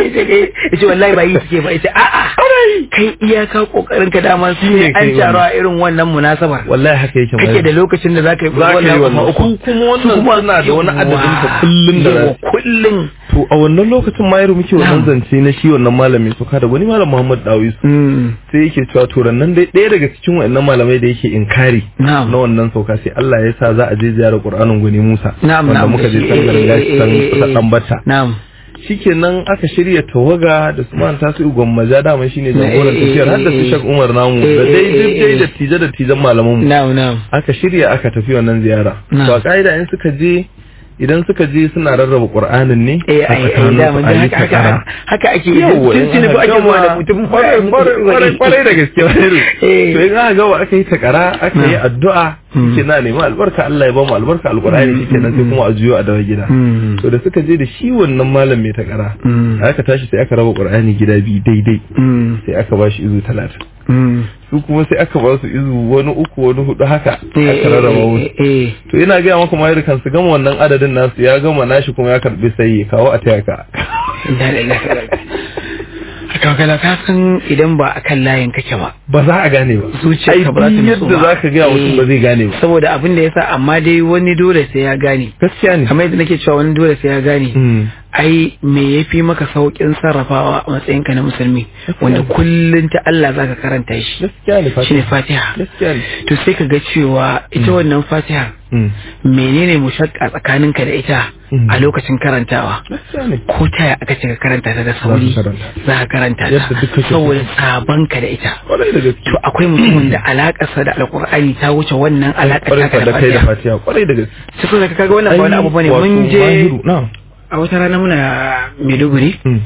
S4: ya ce wallahi ba yi suke ba ya ce a'a kai iyaka kokarin ka dama su ne
S3: Shine kai
S4: an taro a irin wannan munasabar
S3: wallahi haka yake
S4: kake da lokacin da zaka yi
S3: za ka yi
S4: kafa
S3: wannan
S4: uku
S3: su kuma wannan suna da wani adadin ka kullun da
S4: yawa,
S3: za
S4: kullun
S3: to a wannan lokacin ma yaro muke wannan
S4: Na'am.
S3: zance na shi wannan malamin su kada wani malam Muhammad Dawis
S4: Mm.
S3: sai yake cewa to nan dai ɗaya daga cikin wannan malamai da yake inkari
S4: Na'am.
S3: na wannan sauka sai Allah ya sa za a je ziyarar Qur'anin gwani Musa
S4: Na'am,
S3: wanda
S4: na'am.
S3: muka je
S4: Eh,
S3: san
S4: eh,
S3: gargashi
S4: eh,
S3: san
S4: eh, eh,
S3: dan batta
S4: Na'am.
S3: shikenan aka shirya tawaga da su man tasu gwammaja dama shine jagoran
S4: Eh, eh,
S3: tafiyar har da su
S4: eh,
S3: Sheikh Umar namu
S4: eh,
S3: da
S4: eh,
S3: dai
S4: eh,
S3: duk dai
S4: eh.
S3: da tije da tijan malaman mu
S4: Na'am, na'am.
S3: aka shirya aka tafi wannan ziyara
S4: Na'am.
S3: to a ka'ida in suka je idan suka je suna rarraba Qur'anin ne
S4: Eh,
S3: a
S4: ai, ai,
S3: tsakanin
S4: dama
S3: su
S4: dai
S3: a yi
S4: haka, haka,
S3: takara
S4: haka ake yi.
S3: Yawwa,
S4: Tun
S3: in
S4: tuni
S3: aka
S4: ba ake
S3: gama-
S4: zuwa da mutum
S3: kwarai kwarai- kwarai kwarai da gaske wani
S4: Eh.
S3: to in aka gama aka yi takara aka yi
S4: Na'am.
S3: addu'a
S4: Mm.
S3: ke na nemi albarka Allah ya ba mu albarka alqur'ani shike nan sai kuma a juyo a dawo gida
S4: Mm.
S3: to da suka je da shi wannan malam mai takara
S4: Mm.
S3: aka tashi sai aka raba qur'ani gida biyu daidai
S4: Mm.
S3: sai aka ba shi izu talatin
S4: Mm.
S3: su kuma sai aka ba su izu wani uku wani hudu haka
S4: Eh,
S3: aka rarraba
S4: eh,
S3: musu
S4: eh, eh.
S3: to ina gaya maka mayar kan su gama wannan adadin nasu ya gama nashi kuma ya karbi sai ya kawo a taya ka
S4: Inna lillahi wa inna ilaihi Haka kala ka san idan ba akan layin kake ba.
S3: ba za a gane ba
S4: Zuciyarka ba za ta
S3: Ai,
S4: nutsu
S3: yadda
S4: ba.
S3: za ka gaya mutum ba zai gane ba
S4: Saboda abin da yasa amma dai wani dole sai ya gane.
S3: gaskiya ne
S4: Kamar yadda nake cewa wani dole sai ya gane.
S3: Mm.
S4: ai me yafi maka saukin sarrafawa a matsayinka na musulmi wanda kullun ta Allah zaka karanta shi
S3: gaskiya ne
S4: shine
S3: fatiha
S4: Fatiha
S3: gaskiya ne
S4: to sai ka ga cewa ita wannan Fatiha
S3: Mm.
S4: menene mushakka tsakaninka da ita
S3: Mm.
S4: a lokacin karantawa
S3: gaskiya ne
S4: ko ta aka ce ka karanta ta da sauri
S3: Za ka karanta.
S4: za ka karanta
S3: Yadda
S4: ta
S3: duk kake so.
S4: saboda sabanka da ita
S3: kwarai da gaske
S4: to akwai mutumin da alakarsa da alkur'ani ta wuce wannan alakar
S3: kwarai
S4: taka
S3: da kai da
S4: Fatiha
S3: fatiha kwarai da gaske
S4: sai ka kaga wannan ba wani abu bane
S3: Ai,
S4: mun
S3: wato
S4: je
S3: mahiru, na'am
S4: a wata rana muna Maiduguri
S3: Mm.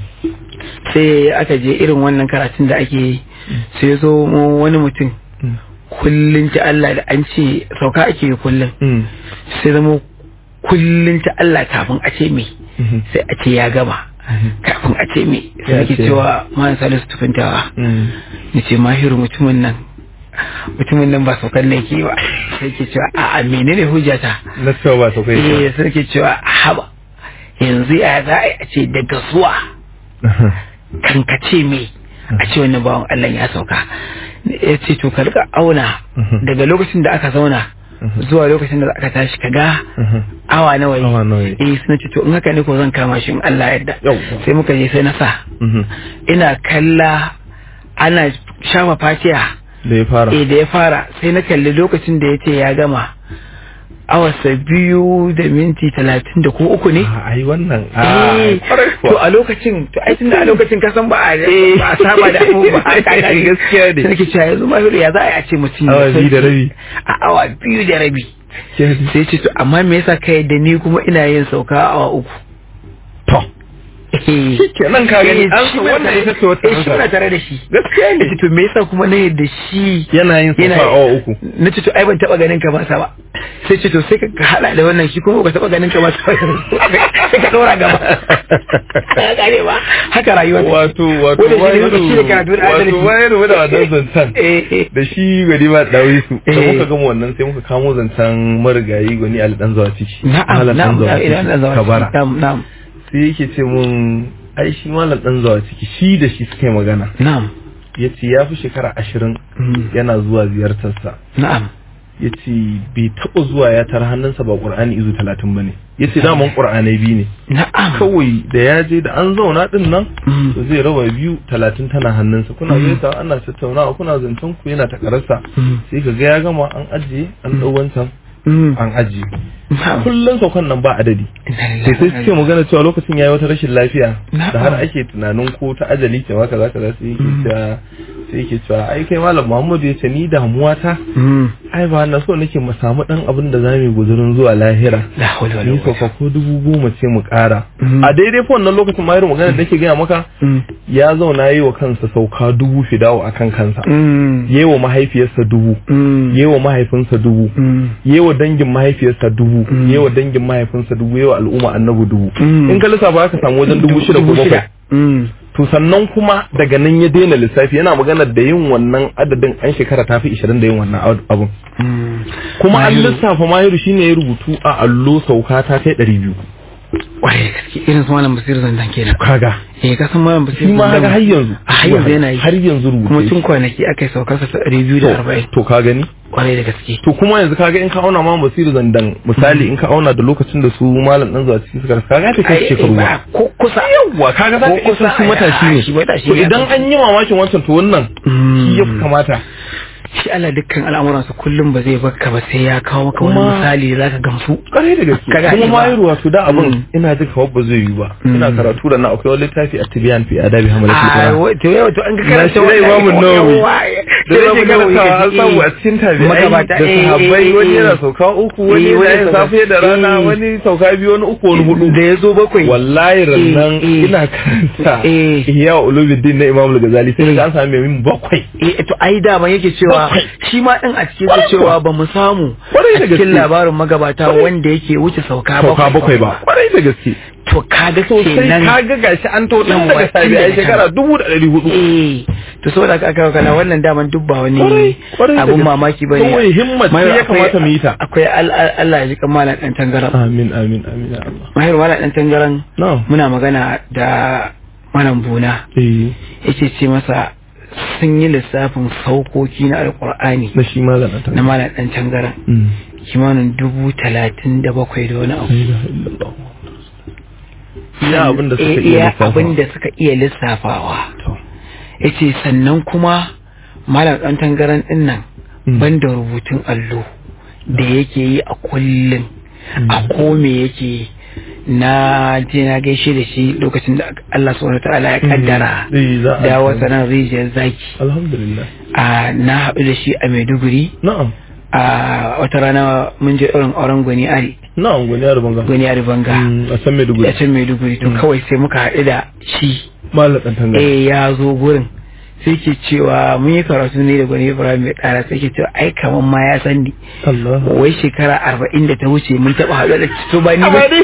S4: sai aka je irin wannan karatun da ake yi sai ya zo mu wani mutum
S3: Mm.
S4: kullum ta Allah da an ce sauka ake yi kullum
S3: Mm.
S4: sai zama kullum ta Allah kafin a ce me
S3: Mhm.
S4: sai a ce ya gama kafin a ce me sai
S3: Ya
S4: ake
S3: ce.
S4: cewa man salisu tukuntawa
S3: Mm.
S4: ni ce mahiru mutumin nan mutumin nan ba saukan ne ke ba sai ke cewa a'a menene hujjata
S3: na cewa ba saukai
S4: eh sai ke cewa haba yanzu ya za a yi a ce daga zuwa kan ka ce me a ce wannan bawan Allah ya sauka ya ce to ka rika auna
S3: Mhm.
S4: daga lokacin da aka zauna
S3: Mhm.
S4: zuwa lokacin da aka tashi ka ga
S3: Mhm.
S4: awa nawa yi
S3: Awa nawa yi.
S4: eh suna ce to in haka ne ko zan kama shi in Allah yadda
S3: Yawwa.
S4: sai muka je sai na sa
S3: Mhm.
S4: ina kalla ana shafa fatiha
S3: da ya fara
S4: eh da ya fara sai na kalli lokacin da ya ce ya gama awarsa biyu da minti talatin da ko uku ne
S3: a ai wannan a
S4: Eh,
S3: kwarai
S4: to
S3: kuwa
S4: a lokacin to ai tunda a lokacin ka san ba a ba a saba da abu ba
S3: Gaskiya ne.
S4: sai nake cewa yanzu mahiru ya za a yi a ce mutum ya
S3: Awa biyu da
S4: sauke
S3: rabi.
S4: a awa biyu da rabi
S3: Gaskiya ne.
S4: sai ce to amma me yasa kai da ni kuma ina yin sauka a awa uku
S3: to shikenan ka gani an san wannan ita ce wata
S4: eh shi na tare da shi
S3: gaskiya ne
S4: nace to me yasa kuma na yadda shi
S3: yana yin
S4: yana-
S3: safa awa uku
S4: nace to ai ban taba ganin ka ba sa ba sai ce to sai ka ka hada da wannan shi kuma ba taba ganin ka ba sa ba sai ka dora gaba ka gane ba haka rayuwa take.
S3: wato wato
S4: Wanda shi ne
S3: wahiru
S4: wanda shi ne karatu da adalci.
S3: wato wahiru da wannan zancen
S4: eh eh
S3: da shi gari ba dawi su da
S4: Eh.
S3: muka gama wannan sai muka kamo zancen marigayi gwani ali dan zawa ciki
S4: na'am
S3: Malam
S4: na'am
S3: Dan Zawa
S4: na'am idan
S3: Ciki,
S4: da zawa
S3: kabara
S4: na'am na'am
S3: sai yake ce mun ai shi malam dan zawa ciki shi da shi suka yi magana
S4: na'am
S3: ya ce ya fi shekara ashirin
S4: Mm.
S3: yana zuwa ziyartarsa
S4: na'am
S3: ya ce bai taɓa zuwa ya tara hannunsa ba ƙur'ani izu talatin ba ne ya ce daman ƙur'anai biyu ne
S4: na'am
S3: kawai da ya je da an zauna ɗin nan
S4: Mm.
S3: to zai raba biyu talatin tana hannunsa kuna
S4: Mm.
S3: gaisa ana tattaunawa kuna zancen ku yana takararsa
S4: Mm.
S3: sai ka ga ya gama an ajiye an ɗau wancan
S4: Mm.
S3: an ajiye
S4: na'am
S3: kullum saukan nan ba adadi sai sai suke magana cewa lokacin yayi wata rashin lafiya da har ake tunanin ko ta ajali ce maka zaka za su yi cewa sai yake cewa ai kai malam Muhammadu ya ce ni damuwa ta
S4: Mm.
S3: ai ba na so nake mu samu dan abin da zamu yi guzurin zuwa lahira
S4: la hawla wala
S3: ni
S4: quwwata
S3: sauka ko dubu goma ce mu kara
S4: Mm.
S3: a daidai fa wannan lokacin ma irin magana da nake gaya maka
S4: Mm.
S3: ya zauna yi wa kansa sauka dubu fidawo akan kansa
S4: Mm.
S3: yi wa mahaifiyarsa dubu
S4: Mm.
S3: yi wa mahaifinsa dubu
S4: Mm.
S3: yi wa dangin mahaifiyarsa dubu
S4: Mm.
S3: yi wa dangin mahaifinsa dubu yi wa al'umma annabi dubu
S4: Mm.
S3: in ka lissafa ka samu wajen dubu shida ko bakwai
S4: Mm.
S3: to sannan kuma daga nan ya daina lissafi yana magana da yin wannan adadin an shekara ta fi ishirin da yin wannan ab- abun
S4: Mm.
S3: kuma an
S4: Mahiru.
S3: lissafa mahiru shine ya rubutu a allo sauka ta kai ɗari biyu
S4: Kwarai da gaske irin su malam basir zandan kenan
S3: kaga
S4: eh ka san malam basir
S3: shi ma
S4: zandan
S3: kaga har yanzu
S4: a har yanzu yana yi
S3: har yanzu rubuce
S4: kuma
S3: shi.
S4: tun kwanaki aka yi saukar sa ɗari biyu da arba'in
S3: to ka gani
S4: kwarai da gaske
S3: to kuma yanzu kaga in ka auna ma basiru zandan misali in ka auna da lokacin da su malam dan zuwa cikin suka rasa kaga ta kai
S4: Ai,
S3: shekaru
S4: ba
S3: ba
S4: ko kusa
S3: yawa kaga za ka
S4: Ko
S3: iya
S4: kusa,
S3: san shi matashi
S4: ai,
S3: ne
S4: shi matashi
S3: to
S4: ne,
S3: idan
S4: a
S3: an yi mamakin wancan to wannan shi ya fi kamata
S4: shi Allah dukkan al'amuransa kullum ba zai baka ba sai ya kawo maka wani
S3: Kuma-
S4: misali da zaka gamsu
S3: kare da gaske
S4: Kaga
S3: kuma
S4: ai
S3: ma
S4: ba-
S3: yi wato da abin
S4: Mm.
S3: ina jin kamar ba zai yi ba
S4: Mm.
S3: ina karatu da na akwai wani littafi a tibiyan fi adabi hamalatul
S4: a
S3: qur'an
S4: wa- to yau to an ka
S3: Na
S4: karanta
S3: shi dai Imamu Nawawi. da
S4: da
S3: zamu karanta an samu a cikin tabi'ai
S4: Magabata,
S3: da
S4: eh,
S3: sahabbai
S4: eh,
S3: wani
S4: eh.
S3: yana sauka uku wani
S4: Eh, wani
S3: yana yin
S4: sauka-
S3: safe da rana
S4: eh.
S3: wani sauka biyu wani uku wani hudu
S4: da ya zo bakwai
S3: wallahi rannan
S4: eh.
S3: ina karanta
S4: Eh.
S3: ihya ulumuddin na imam al-ghazali sai ga an samu mai bakwai
S4: eh to ai dama yake cewa
S3: Bakwai.
S4: shi ma din a cikin
S3: Kwarai
S4: su cewa
S3: kuwa.
S4: ba mu samu
S3: Kwarai da
S4: a cikin
S3: gaske.
S4: labarin magabata
S3: Kwarai.
S4: wanda yake wuce sauka
S3: sauka bakwai ba kwarai da gaske
S4: to kaga
S3: sosai
S4: kenan
S3: kaga gashi an to dan
S4: Yawwa,
S3: daga
S4: tun
S3: sabi a
S4: daga
S3: shekara dubu da ɗari hudu
S4: eh to saboda haka aka kana wannan daman duk ba wani
S3: Kwarai, kwarai da
S4: abun
S3: gaske.
S4: mamaki bane
S3: Kawai himmat ce
S4: Mahir,
S3: ya
S4: akwai-
S3: kamata mu yi ta.
S4: akwai al- al- Allah ya ji kamalan dan tangaran
S3: amin amin amin ya Allah
S4: mahir malam dan tangaran
S3: na'am
S4: muna magana da malam buna
S3: eh
S4: yake ce masa sun yi lissafin saukoki na alkur'ani
S3: na shi ma zan ta
S4: na malam dan tangaran
S3: Mm.
S4: kimanin dubu talatin da bakwai da wani abu
S3: La ilaha illallah. iya abin da suka
S4: Eh,
S3: iya
S4: iya
S3: lissafawa.
S4: abin da suka iya lissafawa
S3: To.
S4: yace sannan kuma malam dan tangaran din nan
S3: Mm.
S4: banda rubutun allo da yake yi a kullum a kome yake yi na je na gaishe da shi lokacin da Allah subhanahu wataala ya kaddara
S3: Mm. Eh, za a-
S4: da wata nan rijiyar zaki
S3: alhamdulillah
S4: a na haɗu da shi a Maiduguri
S3: na'am
S4: a wata rana mun je ɗaurin auren gwani ari
S3: na'am gwani ya rubanga
S4: gwani ari banga
S3: Mm, a san Maiduguri
S4: ya can Maiduguri to
S3: Mm.
S4: kawai sai muka haɗu da shi
S3: malam dan tanga
S4: eh ya zo gurin sai ke cewa mun yi karatu ne da gwani ibrahim mai ƙara sai ke cewa ai kaman ma ya san ni
S3: Allah
S4: wai shekara arba'in da ta wuce mun taɓa haɗu da to ba ni ba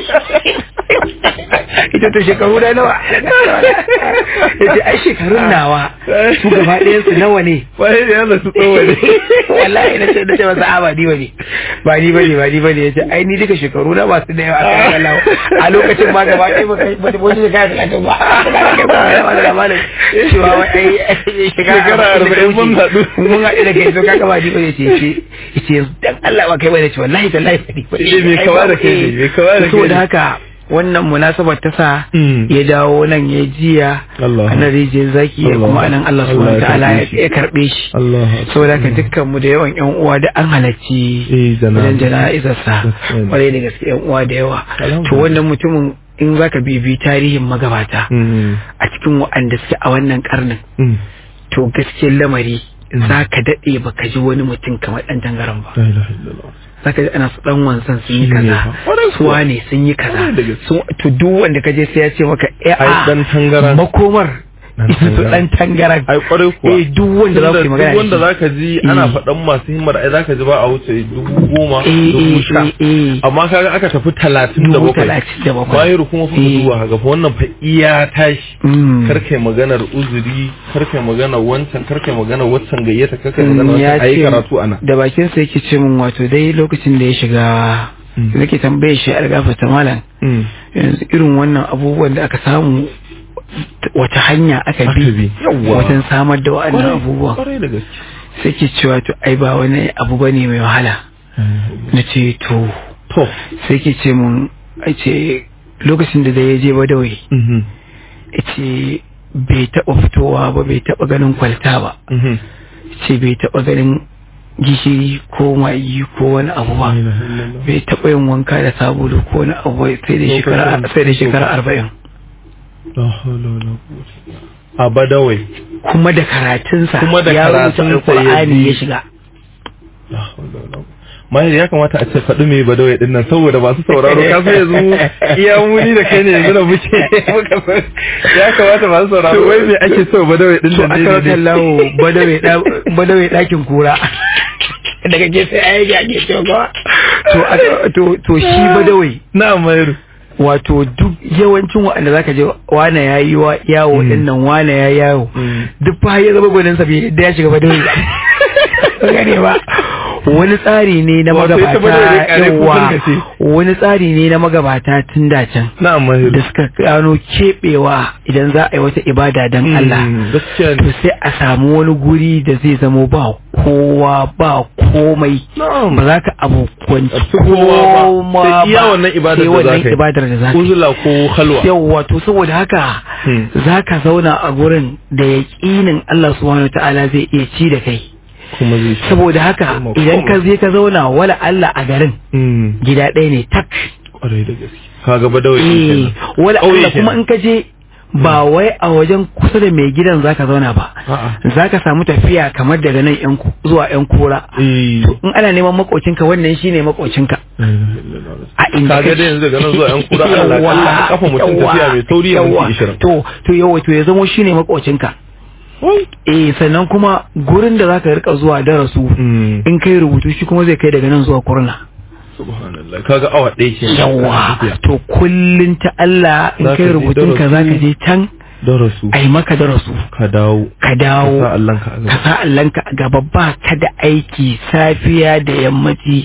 S4: ita to shekaru da nawa ya ce ai shekarun nawa su gaba ɗayan su nawa ne
S3: wai da yana su tsawo ne
S4: wallahi na ce na ce masa a ba ni bane ba ni bane ba ni bane ya ce ai ni duka shekaru na masu da yawa a kan Allah a lokacin ma gaba ɗaya ba kai ba wani shekara talatin ba ba da labarin cewa wai ai
S3: Shekara arba'in mun haɗu.
S4: mun haɗu da kai so kaga ba ni bane ce ce ce dan Allah ba kai bane ce wallahi tallahi ba ni bane
S3: Eh, mai kama da kai ne, mai kama da kai
S4: saboda
S3: ne.
S4: haka wannan munasabar ta sa
S3: Mm.
S4: ya dawo nan ya jiya
S3: Allah.
S4: a nan rijiyar zaki ya
S3: Allah.
S4: kuma anan Allah
S3: Allah
S4: subhanahu
S3: ya
S4: wa ta'ala
S3: karɓe
S4: ya
S3: shi.
S4: ya karbe shi
S3: Allah
S4: saboda haka dukkan mu da yawan yan uwa da an halarci
S3: Eh, jana'a.
S4: wajen jana'izar sa
S3: Gaskiya ne.
S4: kwarai da gaske yan uwa da yawa
S3: Alhamdulillah.
S4: to wannan mutumin in zaka bibi tarihin magabata
S3: Mm.
S4: a cikin waɗanda suke a wannan karnin
S3: Mm.
S4: to gaskiyar lamari za ka daɗe ba ka ji wani mutum kamar ɗan tangaran ba
S3: la ilaha illallah
S4: za ka ji ana su ɗan wansan sun yi
S3: Shi ne
S4: kaza
S3: fa. Ƙwarai
S4: su
S3: kuwa.
S4: wane sun yi kaza
S3: Ƙwarai da gaske.
S4: Su- to duk wanda ka je sai ya ce maka eh,
S3: Ai,
S4: a,
S3: ɗan tangaran.
S4: makomar
S3: Ɗan
S4: su
S3: tangaran.
S4: ɗan tangaran
S3: ai kwarai kuwa
S4: eh duk wanda za ku yi
S3: Tunda
S4: magana
S3: duk wanda
S4: da shi.
S3: zaka ji ana
S4: Eh.
S3: faɗan masu himmar ai zaka ji ba a wuce dubu goma
S4: Eh,
S3: dubu
S4: eh,
S3: sha
S4: eh, eh.
S3: amma kaga aka tafi talatin da
S4: Dubu
S3: bakwai
S4: talatin da bakwai.
S3: bayan kuma fa
S4: Eh.
S3: zuwa haka fa wannan fa iya tashi
S4: Mm.
S3: karkai maganar uzuri karkai maganar wancan karkai maganar waccan gayyata karkai
S4: Mm,
S3: maganar
S4: ya
S3: wancan ayi
S4: ce
S3: karatu ana
S4: da bakin sa yake ce min wato dai lokacin da ya shiga
S3: Mm.
S4: nake tambaye shi a gafata malam
S3: Mm.
S4: yanzu irin wannan abubuwan da aka samu t- wata hanya aka
S3: Aka
S4: bi
S3: bi, yawwa.
S4: wajen samar da wa'annan
S3: Kwarai-
S4: abubuwan
S3: kwarai da gaske
S4: sai ke cewa to ai ba wani abu bane mai wahala na ce to
S3: to
S4: sai ke ce mun ai ce lokacin da ya je badawai
S3: mhm
S4: ya ce bai taɓa fitowa ba bai taɓa ganin kwalta ba
S3: mhm
S4: ce bai taɓa ganin gishiri ko magi ko wani abu ba
S3: La ilaha illallah.
S4: bai taɓa yin wanka da sabulu ko wani abu ba sai da shekara
S3: Lokacin-
S4: sai da shekara arba'in
S3: La hawla wala quwwata illa billah. a badawai
S4: kuma da karatunsa
S3: Kuma da
S4: ya rubuta
S3: karatunsa ya
S4: alƙur'ani
S3: bi.
S4: ya shiga
S3: La hawla wala quwwata. Mahir ya kamata a ce faɗi mai badawai din nan saboda masu sauraro ka sai yanzu iya muni da kai ne yanzu da muke muka san ya kamata masu sauraro
S4: To,
S3: wai me ake so badawai din
S4: to
S3: nan
S4: aka rasa lawo badawai ɗakin kura daga gefe a yage a gefe ba to aka- to to shi badawai
S3: na Mahir
S4: wato duk yawancin waɗanda zaka je wane ya yi wa yawo
S3: Mm.
S4: din nan wane ya yawo
S3: Mm.
S4: duk fa ya zama gwanin sa bai da ya shiga badawai ba gane ba wani tsari ne na
S3: Wato ita badawai dai
S4: magabata
S3: kare kukan
S4: yawa
S3: ka ce.
S4: wani tsari ne na magabata tun da can
S3: na Mahir
S4: da suka gano keɓewa idan za a yi wata ibada don Allah
S3: gaskiya
S4: to
S3: ne
S4: sai a samu wani guri da zai zamo ba kowa ba komai
S3: na'am
S4: ba za ka abokwanci
S3: A ci kowa ba.
S4: koma
S3: Sai iya
S4: ba.
S3: wannan ibadar
S4: Sai
S3: da za
S4: wannan
S3: ka yi.
S4: ibadar da za ka yi
S3: uzula ko halwa
S4: yawwa to saboda haka
S3: Hmm.
S4: za ka zauna a gurin da yaƙinin Allah subhanahu wa ta'ala zai iya ci da kai
S3: kuma zai shi
S4: saboda haka
S3: Kuma
S4: idan ka
S3: komai.
S4: je ka zauna wala Allah a garin
S3: Mm.
S4: gida ɗaya ne tak
S3: kwarai da gaske kaga badawai din
S4: eh
S3: kenan.
S4: wala
S3: Ƙauye
S4: Allah kuma
S3: kenan.
S4: in ka je ba wai a wajen kusa da mai gidan zaka zauna ba
S3: A'a.
S4: zaka samu tafiya kamar daga nan yan ku- zuwa yan kura
S3: Eh.
S4: to in ana neman makocinka wannan shine makocinka a inda
S3: kaga
S4: kake.
S3: dai yanzu daga nan zuwa yan kura Allah
S4: Yawwa,
S3: kalla a kafa mutum
S4: yawwa,
S3: tafiya mai sauri ya
S4: yawwa.
S3: minti 20
S4: to to yawa to ya zamo shine makocinka eh sannan kuma gurin da zaka rika zuwa darasu
S3: Mm.
S4: in kai rubutu shi kuma zai kai daga nan zuwa kurna
S3: subhanallah kaga awa ɗaya ke
S4: yawa to kullun ta Allah in
S3: Zaka
S4: kai
S3: je
S4: rubutun ka
S3: darasu.
S4: zaka je can
S3: darasu
S4: ai maka darasu
S3: ka dawo
S4: ka
S3: ka
S4: dawo
S3: sa Allah ka
S4: ka
S3: azaba
S4: sa Allahnka a gaba ba ka da aiki safiya da yammaci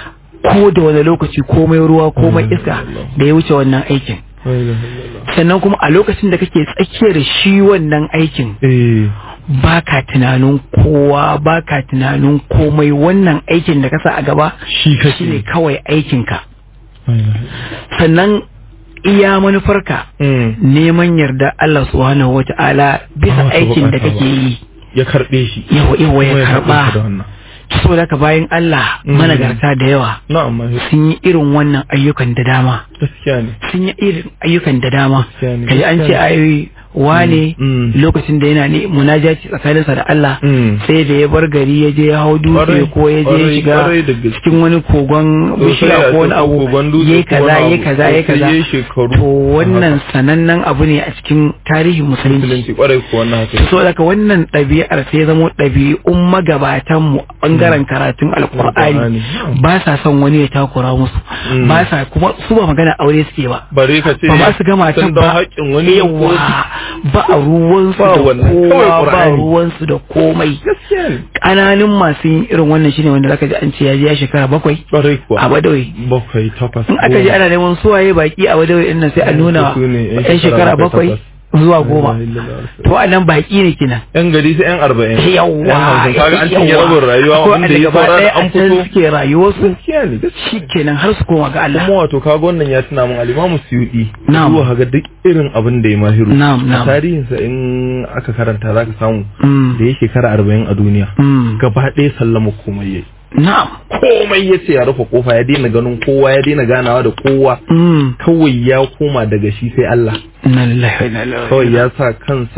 S4: ko da wani lokaci komai ruwa komai iska da ya wuce wannan aikin
S3: La ilaha illallah.
S4: sannan kuma a lokacin da kake tsakiyar shi wannan aikin
S3: eh
S4: ba ka tunanin kowa ba ka tunanin komai wannan aikin da ka sa a gaba
S3: shi kake
S4: shi ne kawai aikinka
S3: La ilaha illallah.
S4: sannan iya manufarka
S3: Mm.
S4: neman yarda Allah subhanahu wata'ala bisa
S3: Ba wata
S4: aikin da
S3: bukata
S4: kake
S3: ba.
S4: yi
S3: ya karbe shi
S4: yawa yawa
S3: Kuma
S4: ya
S3: haɗa ka da
S4: karba
S3: wannan
S4: saboda haka bayan Allah
S3: Mm.
S4: managarta da yawa
S3: na'am Mahir.
S4: sun yi irin wannan ayyukan da dama
S3: gaskiya ne
S4: sun yi irin ayyukan da dama
S3: Gaskiya ne,
S4: kaji an ce
S3: gaskiya ne.
S4: ayoyi wane
S3: Mm.
S4: lokacin da yana ne munajaci tsakaninsa da Allah
S3: Mm.
S4: sai da ya bar gari ya je ya hau dutse
S3: Kwarai,
S4: ko ya je ya
S3: kwarai,
S4: shiga
S3: kwarai da gaske.
S4: cikin wani kogon
S3: Sosai
S4: bishiya
S3: a
S4: ko wani
S3: cikin
S4: abu
S3: kogon dutse
S4: yayi
S3: ko
S4: kaza
S3: wani
S4: yayi
S3: abu.
S4: kaza yayi
S3: Sai
S4: kaza
S3: yayi shekaru
S4: to wannan
S3: haka.
S4: sanannen abu ne a cikin tarihin musulunci
S3: musulunci kwarai ko wannan haka
S4: so daga wannan ɗabi'ar sai ya zama ɗabi'un magabatan mu bangaren karatun alkur'ani
S3: Alkur'ani.
S4: ba sa son wani ya takura musu
S3: Mm.
S4: ba sa kuma su ba magana aure suke ba
S3: bare ka ce
S4: ba ma su gama
S3: sun
S4: can
S3: dau
S4: ba
S3: haƙƙin wani
S4: yawa ba a ruwansu
S3: Ba
S4: da
S3: wannan, kawai
S4: kowa ba
S3: Qur'ani.
S4: ruwansu da komai
S3: gaskiya ne
S4: ƙananun masu yin irin wannan shine wanda zaka ji an ce ya je ya shekara bakwai
S3: kwarai kuwa
S4: a badawai
S3: bakwai takwas
S4: in aka ji ana neman suwaye baki a badawai din nan sai a nuna
S3: Su ne yan
S4: yan shekara
S3: shekara
S4: bakwai
S3: bakwai,
S4: zuwa goma to a nan baki ne kinan
S3: yan gari sai yan arba'in
S4: yawa
S3: yan hamsin kaga an cinye
S4: yawa.
S3: rabin rayuwa
S4: Akwai
S3: wanda ya
S4: gaba
S3: saura
S4: ɗaya
S3: da an
S4: a can
S3: fito
S4: suke rayuwarsu
S3: gaskiya ne gaskiya
S4: shi kenan har su koma ga Allah
S3: kuma wato kaga wannan ya tuna min alimamu suyudi
S4: Na'am.
S3: zuwa haga duk irin abin da ya mahiru
S4: Na'am,
S3: a
S4: na'am.
S3: tarihinsa in aka karanta zaka samu
S4: Mm.
S3: da ya shekara arba'in a duniya
S4: Mm.
S3: gaba ɗaya sallama komai yayi
S4: na'am
S3: komai ya ce ya rufe kofa ya daina ganin kowa ya daina ganawa da kowa
S4: Mm.
S3: kawai ya koma daga shi sai Allah
S4: Inna lillahi wa inna ilaihi
S3: kawai
S4: raji'un.
S3: ya sa kansa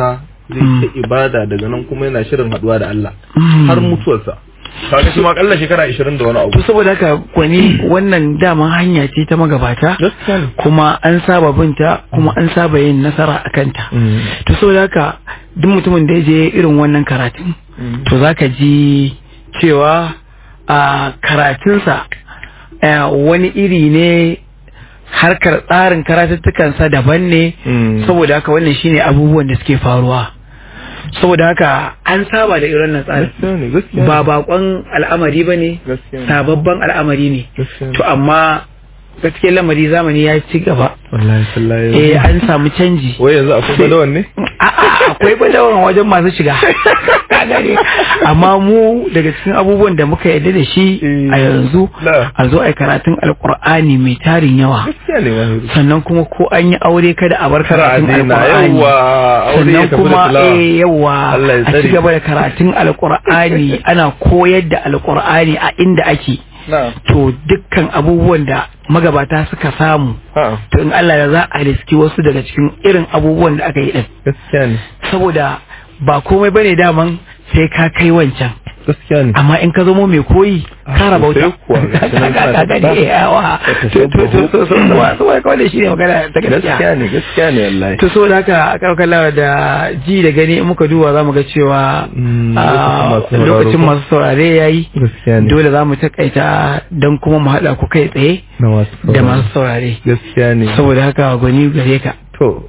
S3: zai ta ibada daga nan kuma yana shirin haduwa da Allah har mutuwarsa kaga shi ma kalla shekara 20 da wani abu
S4: to saboda haka kwani wannan dama hanya ce ta magabata
S3: gaskiya ne
S4: kuma an saba binta kuma an saba yin nasara a kanta to saboda haka duk mutumin da ya je irin wannan karatun to zaka ji cewa a karatunsa eh, wani iri ne harkar tsarin karatuttukansa daban ne
S3: Mm.
S4: saboda haka wannan shine abubuwan da suke faruwa saboda haka an saba da irin nan tsarin
S3: gaskiya ne gaskiya ne.
S4: ba bakon al'amari ba ne
S3: gaskiya ne
S4: sababban al'amari ne
S3: gaskiya ne.
S4: to amma gaskiyar lamari zamani ya ci gaba
S3: wallahi sallahi
S4: eh an samu canji
S3: wai yanzu akwai badawan ne
S4: A'a, akwai badawan wajen masu shiga Ka gane? amma mu daga cikin abubuwan da muka yarda da shi
S3: Eh.
S4: a yanzu
S3: Na.
S4: a zo a yi karatun alkur'ani mai tarin yawa
S3: gaskiya ne wahiru
S4: sannan kuma ko an yi aure kada a bar
S3: kara
S4: karatun
S3: adina
S4: alkur'ani
S3: yawa aure ya
S4: sannan
S3: tafi da
S4: kuma
S3: tilawa
S4: eh yawa
S3: Allah ya
S4: a
S3: tsare
S4: ci gaba da karatun alkur'ani ana koyar da alkur'ani a inda ake
S3: na
S4: to dukkan abubuwan da magabata suka samu
S3: ha
S4: to in Allah ya za a riski wasu daga cikin irin abubuwan da aka yi din
S3: gaskiya ne
S4: saboda ba komai bane daman sai ka kai wancan
S3: gaskiya ne
S4: amma in ka zamo mai koyi
S3: Ah,
S4: ka raba
S3: sosai
S4: wuta
S3: kuwa, gashi nan
S4: ka
S3: kana
S4: ga
S3: ta-
S4: ne yawa
S3: ta
S4: to to to to so so so kawai shi ne magana ta
S3: gaskiya
S4: gaskiya
S3: ne gaskiya ne wallahi
S4: to so da haka a karkar da ji da gani in muka duba za mu ga cewa
S3: Mm,
S4: ah,
S3: lokacin masu sauraro
S4: lokacin
S3: ko?
S4: masu saurare ya yi
S3: gaskiya ne
S4: dole za mu takaita don kuma mu haɗa ku kai tsaye
S3: na masu
S4: da
S3: sauraro.
S4: masu saurare
S3: gaskiya ne
S4: saboda haka gwani gare ka
S3: to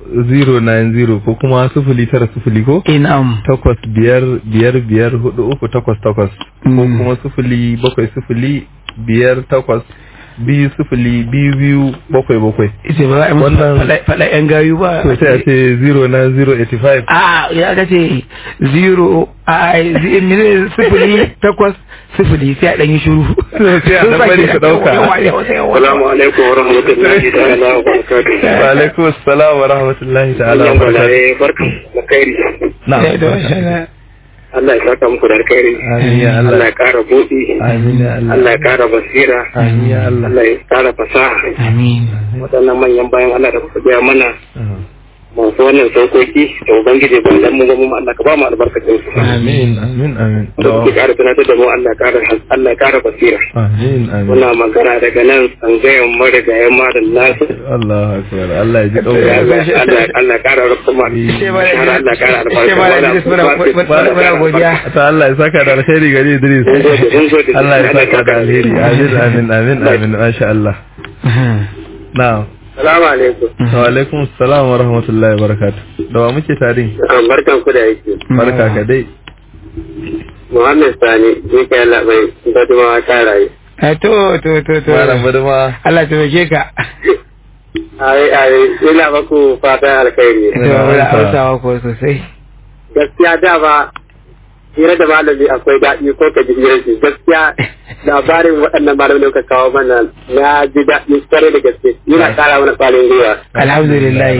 S3: 090 ko kuma sufuli tara sufuli ko
S4: inam
S3: takwas biyar biyar biyar hudu uku takwas takwas ko
S4: Mm.
S3: kuma sufuli bakwai sufuli biyar takwas biyu sufuli biyu biyu bakwai bakwai
S4: ita ba za a yi musu
S3: Wannan-
S4: faɗa- faɗa yan gayu ba
S3: to sai a ce 09085
S4: a ya ga ce zero a zi- mene sifili takwas sifili sai a ɗan yi shuru
S3: sai a ɗan bari su ɗauka.
S5: Salamu alaikum wa rahmatullahi ta'ala wa barakatuhu.
S3: wa alaikum assalam wa rahmatullahi ta'ala wa
S5: Wannan
S3: barakatuh
S5: gwanaye barkan da kairi.
S3: na'am
S5: Allah ya saka muku da alkhairi.
S3: amin ya
S5: Allah
S3: Allah
S5: ya kara buɗi.
S3: amin ya Allah
S5: Allah ya kara basira.
S3: amin ya Allah
S5: Allah ya kara fasaha.
S4: amin
S5: Waɗannan manyan bayan Allah da kuka gaya mana
S3: Ah.
S5: masu wannan saukoki da Ubangiji ba dan mu ba mu Allah ka ba mu albarkacin su.
S3: amin amin amin
S5: Da kuke kara tunatar da mu Allah ya kara Allah ya kara basira.
S3: amin amin
S5: Muna magana daga nan tsangayen marigayen malam nasu.
S3: Allah akbar Allah ya ji
S5: Allah
S3: ɗaukar
S5: Allah Allah ya kara rufe mu. Allah ya kara albarka.
S4: muna godiya
S3: ta Allah ya saka da alheri gari Idris
S5: Mun gode, mun gode.
S3: Allah ya saka da alheri amin amin amin amin masha Allah na'am
S5: Salamu alaikum.
S3: wa alaikum assalam wa rahmatullahi wa barakatuh da wa muke tare
S5: Barkan ku da yake.
S3: barka ka dai
S5: Muhammad Sani, ni kai Allah bai badumawa ta rayu.
S4: Eh, to to to to
S3: malam buduma
S4: Allah ta taimake ka
S5: Ai ai ina maku fatan alkhairi.
S4: to wala hausawa ko sosai
S5: Gaskiya da ba hira da malami akwai daɗi ko ka ji hirar shi gaskiya labarin waɗannan malamai da kuka kawo mana na ji daɗi kwarai da gaske yana ƙara mana ƙwarin gwiwa.
S4: alhamdulillah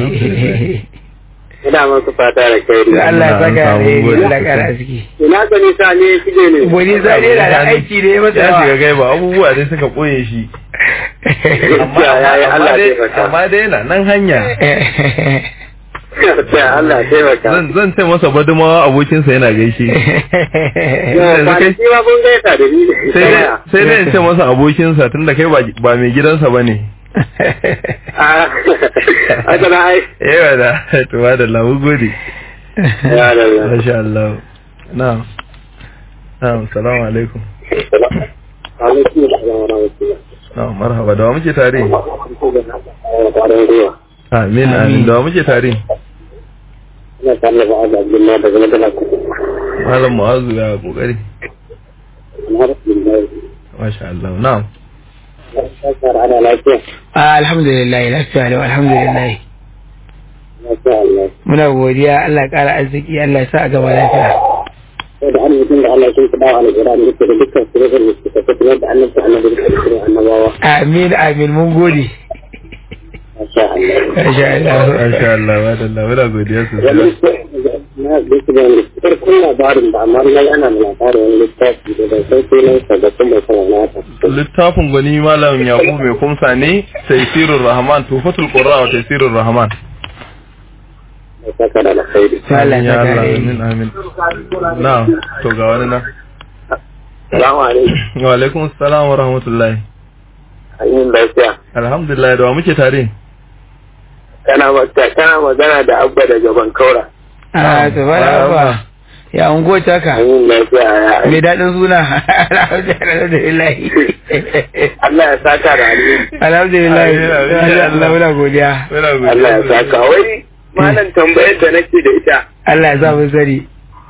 S5: Ina maku fatan alkhairi.
S4: Allah ya saka
S3: Samun
S4: alheri
S3: gode.
S4: Allah ya kara ciki
S5: Ina gani sa ne shige ne.
S4: wani zane na da aiki da ya masa
S3: ya shiga
S4: yawa
S3: gaiba abubuwa dai suka koye shi amma
S5: Gaskiya ya yi
S3: amma
S5: Allah
S3: dai
S5: taimaka.
S3: amma dai yana nan hanya
S5: Gaskiya Allah taimaka.
S3: zan zan ce masa badumawa abokinsa yana gaishe
S5: Yau,
S3: yanzu kai-
S5: kwanaki ma kun gaisa da ni.
S3: sai dai sai dai in ce masa abokinsa tunda kai ba ba mai gidansa bane
S5: Ah, haka na ai.
S3: yawa da to ba da lamu gode
S5: Ya da ya.
S3: masha Allah na'am na'am assalamu alaikum
S5: Alaikum salam wa rahmatullah.
S3: na'am marhaba da wa muke tare
S5: Kwarin gwiwa.
S3: amin amin da wa muke tare
S5: Ina tare da ba'ad Abdullahi daga Madala.
S3: malam mu'azu ya kokari
S5: Alhamdulillah.
S3: masha Allah na'am
S5: Shakar ana lafiya.
S4: Ah, alhamdulillah lafiya lau alhamdulillah
S5: Lafiya Allah.
S4: muna godiya Allah ya kara arziki Allah ya sa a gaba lafiya
S5: Sai da arzikin da Allah sun fi dawa al'Iran da ke da dukkan sirrin da suka tafi da annabta annabi da sirrin annabawa.
S4: amin amin mun gode
S5: Masha Allah.
S4: masha Allah
S3: masha Allah ba da Allah muna godiya
S5: Wani
S3: sosai
S5: na bisa da wani farkon labarin da amma na ana da labarin wani littafi da bai san sunan sa da kuma sanar na ta.
S3: littafin gwani malam yaqub mai kumsa ne taysirur rahman tufatul qurra wa taysirur rahman
S5: ya saka da alkhairi
S4: Allah
S3: ya
S4: ya
S3: Allah
S4: kare
S3: amin amin na to ga wani na
S5: salamu alaikum
S3: wa alaikum assalam wa rahmatullahi
S5: an yi lafiya
S3: alhamdulillah da wa muke tare
S5: kana magana kana magana da abba daga bankaura
S4: a to ba ba ya ungo taka
S5: an yi lafiya ya
S4: mai daɗin suna alhamdulillah
S5: Allah ya saka da alheri
S4: alhamdulillah
S3: Amin, amin.
S4: Allah muna godiya
S3: Muna godiya.
S5: Allah ya saka wai malam tambayar da nake da ita
S4: Allah ya sa mu sani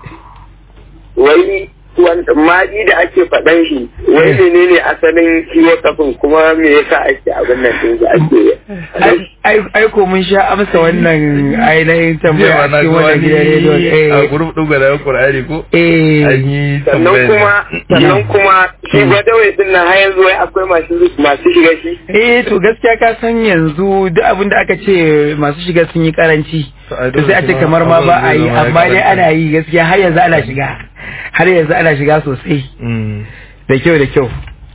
S5: wai wanda maji da ake faɗan shi wai menene asalin shi wasafin kuma me yasa ake abin nan din da ake
S4: Ai- ai ko mun sha amsa wannan ainihin tambaya
S3: Jiya
S4: a
S3: na
S4: cikin
S3: ga
S4: wannan gidan rediyo
S3: wani a
S4: eh
S3: gurup ɗin gwada Qur'ani ko
S4: eh
S3: an yi
S5: sannan
S3: tambaya
S5: kuma sannan kuma shi gwadawai din nan har yanzu wai akwai masu masu shiga shi
S4: eh to gaskiya ka san yanzu duk abin da aka ce masu shiga sun yi karanci
S3: To, ai
S4: to
S3: dole
S4: sai a ce
S3: kuma
S4: kamar ma ba a
S3: abin
S4: yi
S3: zai zama ya
S4: amma dai
S3: karanta.
S4: ana yi gaskiya har yanzu ana shiga har yanzu ana shiga sosai
S3: Mm.
S4: da kyau da kyau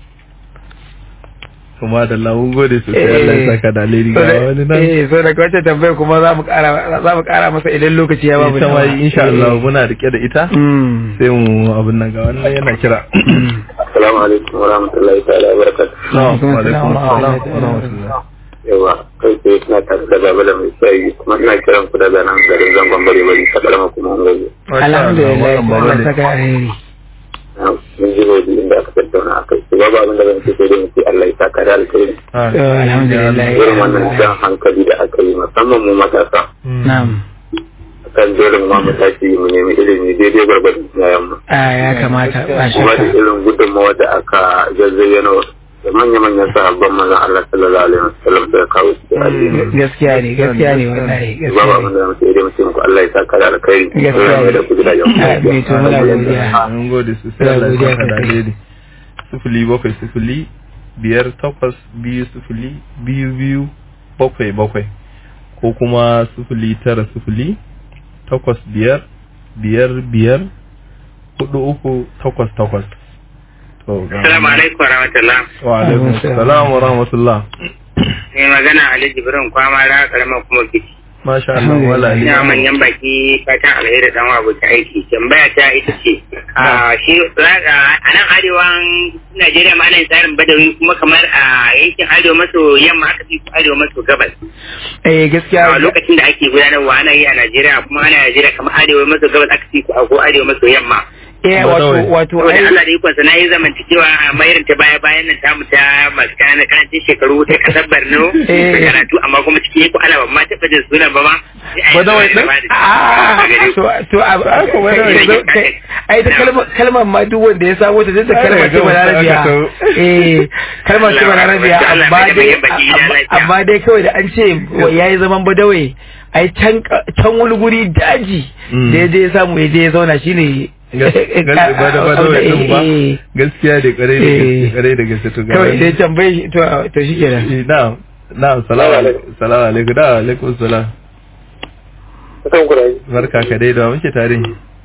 S3: kuma da lamun gode sosai Allah ya saka da alheri
S4: So
S3: ga
S4: da-
S3: wani nan
S4: eh so daga wacce tambayar kuma za mu kara za mu kara masa idan lokaci ya ba mu
S3: ita ma
S4: dama.
S3: insha Allah
S4: Eh.
S3: muna rike da ita
S4: Mm.
S3: sai mu abin nan ga wannan yana kira
S5: assalamu alaikum wa rahmatullahi ta'ala wa barakatuh
S3: Assalamu
S4: Alaikum
S3: alaikum
S4: assalam wa
S3: assalam wa
S4: rahmatullahi.
S3: rahmatullah
S5: yawa kai sai suna tare da baba da mai shayi kuma ina kiran ku daga nan garin zangon bare bari ta kalama kuma an gaji
S3: Masha Allah,
S4: alhamdulillah
S3: wannan baba
S4: Allah
S3: ne.
S4: saka alheri
S5: mun ji hoji inda aka tattauna a kai su babu abin da zan ce sai dai mu ce Allah ya saka da alkhairi
S3: Ah,
S4: To, alhamdulillah.
S5: irin wannan jan hankali da aka yi musamman mu matasa
S3: Mm.
S4: na'am
S5: kan dole mu ma mu tashi mu nemi ilimi daidai gwargwadon yayan mu
S4: a ya kamata ba
S5: kuma da
S4: shakka
S5: irin gudunmawa da aka zazzayyana da manya-manyan sahabban manzon Allah sallallahu alaihi wasallam da kawo su da addini
S4: gaskiya ne gaskiya ne wallahi
S5: babu
S4: gaskiya
S5: abin
S4: ne
S5: da muke idan mutum ku Allah ya saka da alkhairi
S4: Gaskiya
S5: Allah ya
S4: ne.
S5: da ku gidajen ku
S4: Ah, me to muna godiya
S3: mun gode sosai
S4: Muna
S3: Allah ya
S4: godiya
S3: saka da
S4: sosai.
S3: alheri sifili bakwai sifili biyar takwas biyu sifili biyu biyu bakwai bakwai ko kuma sifili tara sifili takwas biyar biyar biyar hudu uku takwas takwas to ga
S5: Assalamu alaikum wa rahmatullah.
S3: wa alaikum assalam wa rahmatullah
S5: Mai magana Ali Jibrin kwama ra karamar kuma kici.
S3: masha Allah wala ni
S5: Ina manyan baki fatan alheri dan wa ta aiki. Tambaya ta ita ce a shi a nan arewan Najeriya ma ana yin tsarin badawi kuma kamar a yankin arewa maso yamma aka fi arewa maso gabas.
S4: eh
S5: A
S4: gaskiya
S5: lokacin da ake gudanarwa ana yi a Najeriya kuma ana Najeriya kamar arewa maso gabas aka fi ko arewa maso yamma.
S4: eh wato wato
S5: saboda
S4: ai
S5: Allah da ikonsa na yi zamantakewa a mayar ta baya bayan nan tamu ta masu kananan karancin shekaru ta kasar Borno
S4: Eh.
S5: da karatu amma kuma cikin ko ana ba ma taɓa jin sunan ba ma. sai a yi
S3: Badawai
S5: zama
S3: ɗin?
S5: da ba
S4: Ah,
S5: da gare ku.
S4: to to a a- ko wani wani zo- kai- ai ta kalmar kalmar ma duk wanda ya samo ta zai ta kalmar ce balarabiya eh kalmar ce balarabiya
S5: Allah
S4: amma
S5: mai da
S4: dai
S5: manyan baki gida
S4: amma-
S5: lafiya.
S4: amma dai kawai da an ce wa yayi zaman badawai ai can ka- can wani guri daji
S3: Mm.
S4: da ya je ya samu ya je ya zauna shine
S3: gaskiya ba da ba da wai din ba
S4: Eh, eh,
S3: gaskiya da kare da
S4: Eh.
S3: gaske kare da gaske to ga
S4: kawai
S3: wani.
S4: sai tambaye shi to to shikenan
S3: Eh, na'am na'am salamu alaikum salamu alaikum da alaikum salam
S5: Kusan ku da yi.
S3: barka ka dai da muke tare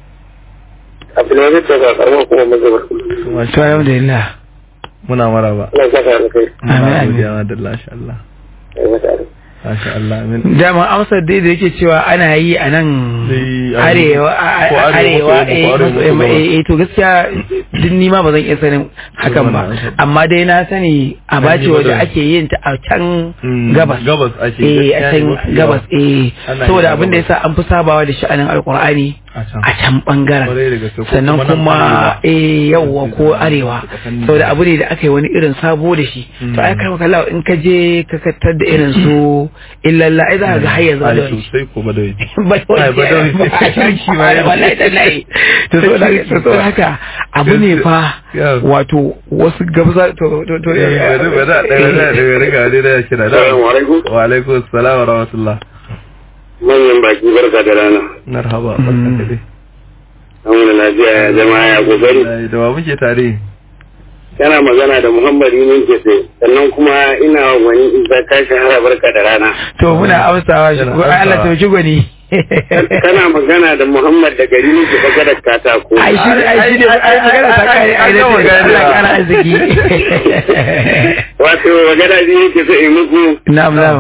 S5: Abdulaziz daga karamar kuma mazabar.
S4: to alhamdulillah
S3: muna maraba
S5: Allah ya saka da kai.
S4: Amin,
S3: muna
S4: amin.
S3: godiya ma da masha Allah
S5: Ai mata da.
S3: masha Allah amin
S4: dama amsar dai da yake cewa ana yi a nan
S3: Sai
S4: arewa a-
S3: ko
S4: a-
S3: arewa
S4: arewa
S3: maso
S4: eh,
S3: yamma ko
S4: maso
S3: arewa
S4: yamma,
S3: maso
S4: eh, eh, to gaskiya duk ni ma ba zan iya sanin hakan ba
S3: wannan amsar.
S4: amma dai na sani a
S3: An
S4: bace
S3: yi
S4: waje
S3: badawai.
S4: ake yin ta a can
S3: Mm,
S4: gabas
S3: gabas ake
S4: eh
S3: gaskiya
S4: a
S3: ne
S4: can
S3: mafi yawa.
S4: gabas eh
S3: Ana
S4: saboda
S3: yin
S4: abin da
S3: gabas.
S4: yasa an fi sabawa da sha'anin alkur'ani
S3: a can
S4: a can bangaren
S3: Kwarai da gaske, ko
S4: sannan
S3: kuma nan
S4: kuma
S3: arewa.
S4: eh yawwa ko arewa
S3: Tsakanin
S4: saboda abu ne da aka yi wani irin sabo da shi to ai
S3: Mm.
S4: kai kalla in ka je ka kattar da irin su illalla ai za ka ga har yanzu
S3: ai
S4: da wani
S3: sosai ko ba da wai
S4: bai
S3: Ai, ba da wai.
S4: shirki ba wallahi tallahi to so da to so haka abu ne fa
S3: Yeah.
S4: wato wasu gabza to to to
S3: bari bari da da da da riga ne da kira da
S5: Assalamu alaikum.
S3: wa alaikum assalam wa rahmatullah
S5: Manyan baki barka da rana.
S3: marhaba barka ka dai
S5: An wani lafiya ya zama ya kokari.
S3: Wallahi, da wa muke tare
S5: Kana magana da Muhammad Yunin Kese sannan kuma ina wani isa ka shahara barka da rana.
S4: to muna amsawa shi
S3: Yana
S4: ko Allah
S3: amsawa.
S4: to shi gwani
S5: Kana magana da Muhammad da gari ne ke baka da katako.
S4: ai shi ai shi ne ai magana ta kai ai da
S3: An gama gane.
S4: Allah kana arziki
S5: Wato magana ne yake so in muku
S4: na'am na'am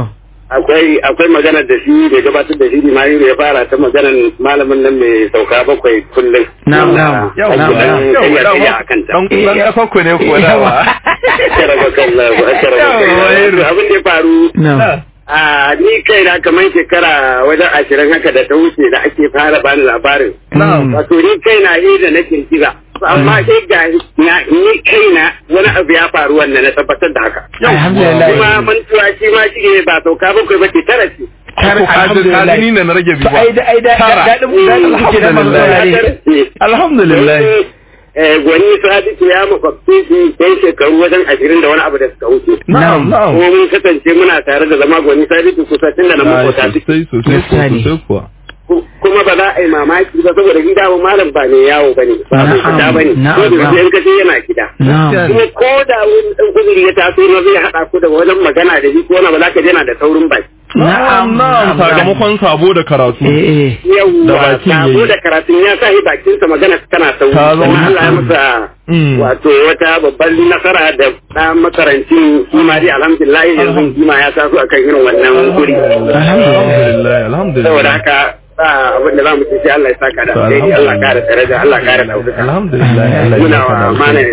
S5: akwai akwai maganar da shi da gabatar da shi Mahiru ya fara ta maganar malamin nan mai sauka bakwai kullum.
S4: Na'am, na'am.
S3: Yau,
S5: Ake
S3: yau,
S5: dan
S3: yau,
S5: tsaya
S3: yau,
S5: tsaya a kanta.
S3: Dan dan kafakku ne kuwa dama.
S5: Akara bakallahu, akara bakallahu. Abin da ya faru
S4: Na'am.
S5: a ni kai na kamar shekara wajen ashirin haka da ta wuce da ake fara bani labarin.
S3: Na'am.
S5: Wato ni kai na yi da nake kira. Amma sai ga na ni kai na wani abu ya faru wannan na tabbatar da haka.
S4: Alhamdulillah.
S5: Kuma mantuwa shi ma shi ba sauka bakwai ba ce tara ce.
S3: Ko ka ji ni ne na rage biyu ba.
S4: ai da ai da
S3: Tara.
S4: dadin dadin kuke da manzo ne
S3: Alhamdulillah.
S5: Eh, Gwani Sadiku ya makwabce shi kai shekaru wajen ashirin da wani abu da suka wuce.
S3: Na'am, na'am.
S5: Kuma mun kasance muna tare da zama Gwani Sadiku kusa tun da na
S3: Ai,
S5: makwata suke.
S3: Sosai sosai
S4: Gaskiya ne.
S3: sosai kuwa.
S5: kuma ba za a yi mamaki ba saboda gida ba malam ba ne yawo ba ne ba mai
S4: Na'am,
S5: fita ba ne
S4: na'am,
S5: ko da
S4: na'am.
S5: in kace yana gida
S4: na'am
S5: kuma ko da wani dan kuzuri ya taso na zai haɗa ku da wajen magana da shi ko wani ba za ka je na da saurin baki
S3: Na'am, na'am, sakamakon sabo da karatu.
S4: eh eh
S3: Da
S5: yawwa
S3: bakin
S5: sabo
S3: yayi.
S5: da karatun ya sa shi bakinsa magana tana sauri
S3: Ta zama
S5: kuma Allah ya
S3: na'am.
S5: masa
S3: Mm.
S5: wato wata babban nasara da ɗan makarancin kima dai alhamdulillah yanzu kima ya taso akan irin wannan guri
S3: Alhamdulillah, alhamdulillah.
S5: saboda haka ba abin da za mu ce sai Allah ya saka da
S3: To,
S5: alheri Allah
S3: alhamdulillah.
S5: kare daraja Allah kare ɗaukaka
S3: Alhamdulillah, Allah ya
S5: muna
S3: saka da
S5: wa
S3: alheri.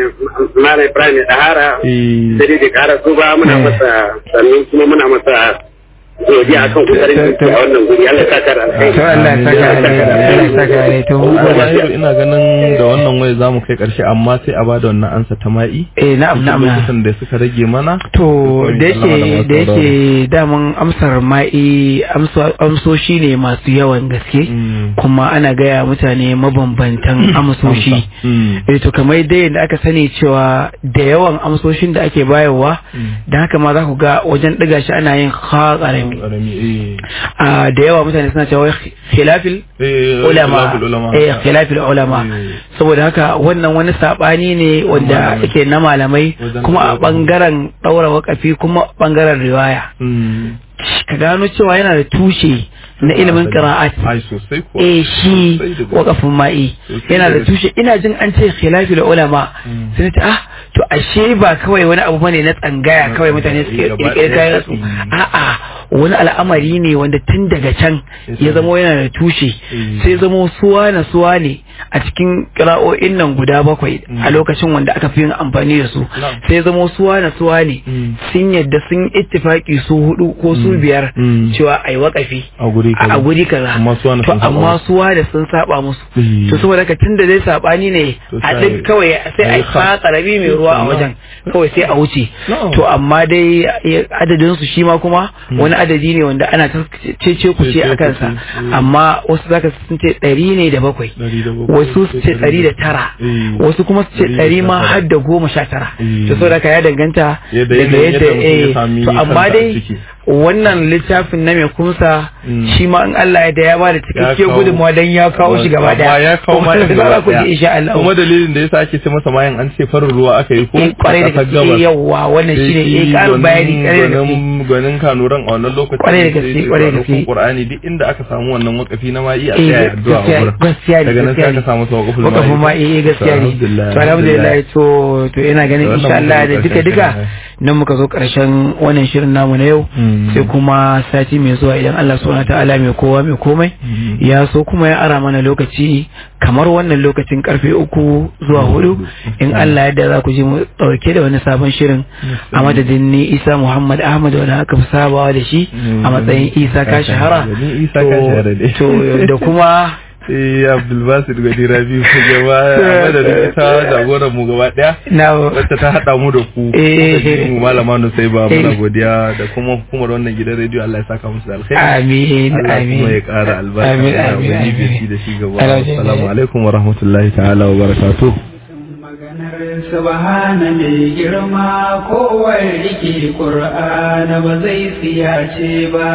S5: malam Ibrahim da Hara
S3: Eh,
S5: sai dai da kara su ba muna masa sannan kuma muna masa godiya akan kokarin da yake a wannan guri Allah ya saka da alheri
S4: to Allah ya saka alheri Allah ya saka alheri to mun gode
S3: Mahiru, ina ganin da wannan waya zamu kai karshe amma sai a bada wannan ansa ta ma'i.
S4: eh na'am na'am na'am.
S3: Lokutan da suka rage mana.
S4: To
S3: Sai
S4: da
S3: sallama
S4: yake
S3: masu
S4: da yake
S3: sauraro.
S4: daman amsar ma'i amso- amsoshi ne masu yawan gaske
S3: Mm.
S4: kuma ana gaya mutane mabambantan amsoshi.
S3: Mm.
S4: Eh to kamar dai da aka sani cewa da yawan amsoshin da ake bayarwa da haka ma za ku ga wajen ɗiga shi ana yin ha ƙarami.
S3: Ƙarami, eh.
S4: Ah, Da yawa mutane suna cewa wai khilafil
S3: Eh,
S4: ulama
S3: khilaful ulama.
S4: eh khilafil ulama
S3: Eh.
S4: saboda haka wannan wani sabani ne wanda
S3: Malamai.
S4: yake na malamai
S3: Wajen
S4: kuma a
S3: ɗaura
S4: bangaren daura wakafi kuma bangaren riwaya
S3: Mm.
S4: ka gano cewa yana da tushe na ilimin qira'at
S3: Ai, sosai kuwa.
S4: eh shi
S3: Sosai da gaske.
S4: wakafin ma'i
S3: Sosai
S4: yana
S3: da
S4: da
S3: gaske.
S4: tushe ina jin an ce khilafil ulama
S3: Mm.
S4: sai ta ah to ashe ba kawai wani abu bane na tsangaya
S3: Na
S4: kawai mutane
S3: tsangaya,
S4: suke
S3: gaba
S4: kirkire
S3: ɗaya.
S4: kayan su
S3: Mm.
S4: a'a wani al'amari ne wanda tun daga can
S3: Yes,
S4: ya
S3: sir.
S4: zamo yana da tushe
S3: Mm.
S4: sai zamo suwa na suwa ne a cikin kira'o'in nan guda bakwai
S3: Mm.
S4: a lokacin wanda aka fi yin amfani da su
S3: Na'am.
S4: sai zamo suwa na suwa ne
S3: Mm.
S4: sun yadda sun ittifaki su hudu ko su
S3: Mm.
S4: biyar
S3: Mm.
S4: cewa ai wakafi
S3: A guri kaza.
S4: a guri kaza
S3: Amma su wani
S4: to
S3: sun saba
S4: amma
S3: musu.
S4: suwa da sun saba musu
S3: Mm.
S4: to saboda ka tunda dai sabani ne
S3: To
S4: a
S3: sai-
S4: duk kawai sai a
S3: ai
S4: yi
S3: ka-
S4: karabi mai ruwa a
S3: Na'am.
S4: wajen kawai sai a wuce
S3: Na'am.
S4: to amma dai ya- adadin su shi ma kuma wani adadi ne wanda ana ta cece ku ce a
S3: Cece
S4: kansa
S3: kuce, mm.
S4: amma wasu zaka sun ce ɗari ne da bakwai
S3: Ɗari da bakwai,
S4: wasu su ce ɗari da tara
S3: Eh.
S4: wasu kuma su ce
S3: Ɗari da
S4: ɗari ma
S3: tara.
S4: har da goma sha tara
S3: Eh.
S4: to saboda ka ya danganta
S3: Yadda-
S4: daga
S3: yadda-
S4: yadda
S3: yadda mutum ya
S4: eh
S3: sami
S4: to amma
S3: kansa a
S4: dai
S3: ciki.
S4: wannan littafin na mai kumsa
S3: Mm.
S4: shi ma in Allah ya da ya bada cikakke
S3: kawo-
S4: gudunmawa dan ya kawo shi gaba
S3: Amma
S4: daya
S3: ya kawo ma
S4: Kuma
S3: ɗin
S4: za
S3: gaba
S4: ku ji
S3: ɗaya.
S4: insha Allah
S3: Kuma dalilin da yasa ake ce masa mayan an ce farin ruwa aka yi ko
S4: eh kwarai da
S3: a ƙasar
S4: gaske
S3: gabas.
S4: yawwa wannan
S3: Sai
S4: shine
S3: shi
S4: eh karin bayani
S3: gwanin-
S4: kwarai da gaske
S3: gwanin- gwanin kanuran a wannan lokacin
S4: Kwarai da
S3: sai
S4: gaske,
S3: ce
S4: kwarai da
S3: ranakun
S4: gaske.
S3: Qur'ani duk inda aka samu wannan wakafi na ma'i a
S4: Eh,
S3: tsaya addu'a a
S4: gaskiya-
S3: wurin
S4: gaskiya ne,
S3: daga nan sai
S4: gaskiya
S3: aka
S4: ne.
S3: samu sa wakafin
S4: wakafin ma eh gaskiya ne to alhamdulillah to to ina ganin
S3: Wannan
S4: insha Allah da
S3: muka zo
S4: duka duka
S3: ƙarshen
S4: nan muka zo karshen wannan shirin namu na yau
S3: Mm.
S4: sai kuma sati mai zuwa idan Allah subhanahu ta'ala mai kowa mai komai
S3: Mm.
S4: ya so kuma ya ara mana lokaci kamar wannan lokacin karfe uku zuwa hudu in Allah yadda za ku ji mu dauke da wani sabon shirin a madadin ni Isa Muhammad Ahmad wanda aka fi sabawa da shi a matsayin Isa ka shahara
S3: Ni Isa ka shahara ne.
S4: to da kuma
S3: Eh Abdulbasir Gadi Rabi ku gaba a madadin ita jagoran mu gaba daya
S4: na
S3: wacce ta haɗa mu da ku
S4: Eh.
S3: kuka ji mu malama Nusai ba
S4: Eh.
S3: muna godiya da kuma hukumar wannan gidan rediyo Allah ya saka musu da alkhairi
S4: amin
S3: Allah
S4: amin
S3: kuma ya ƙara albarka
S4: Amin,
S3: da
S4: amin,
S3: wani
S4: amin.
S3: bisi da shi gaba
S4: Alhamdulillah.
S3: assalamu alaikum wa rahmatullahi ta'ala wa barakatuh
S2: maganar subhana mai girma kowar rike ƙur'ana ba zai tsiyace ba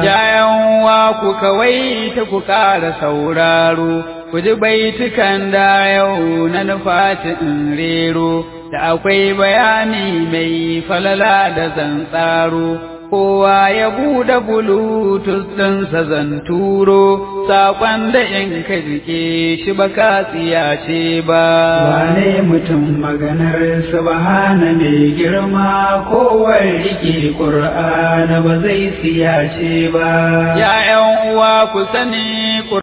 S1: Yayan wa ku kawai ta ku ƙara sauraro, ku ji baitukan da yau na nufati in rero, da akwai bayani mai falala da zantsaro, kowa ya buɗe bulutus ɗinsa zan turo saƙon da in ka jike shi ba ka tsiyace ba
S2: wane mutum maganar subhana mai girma kowar rike ƙur'ana ba zai siyace ba
S1: ya ’yan uwa ku sani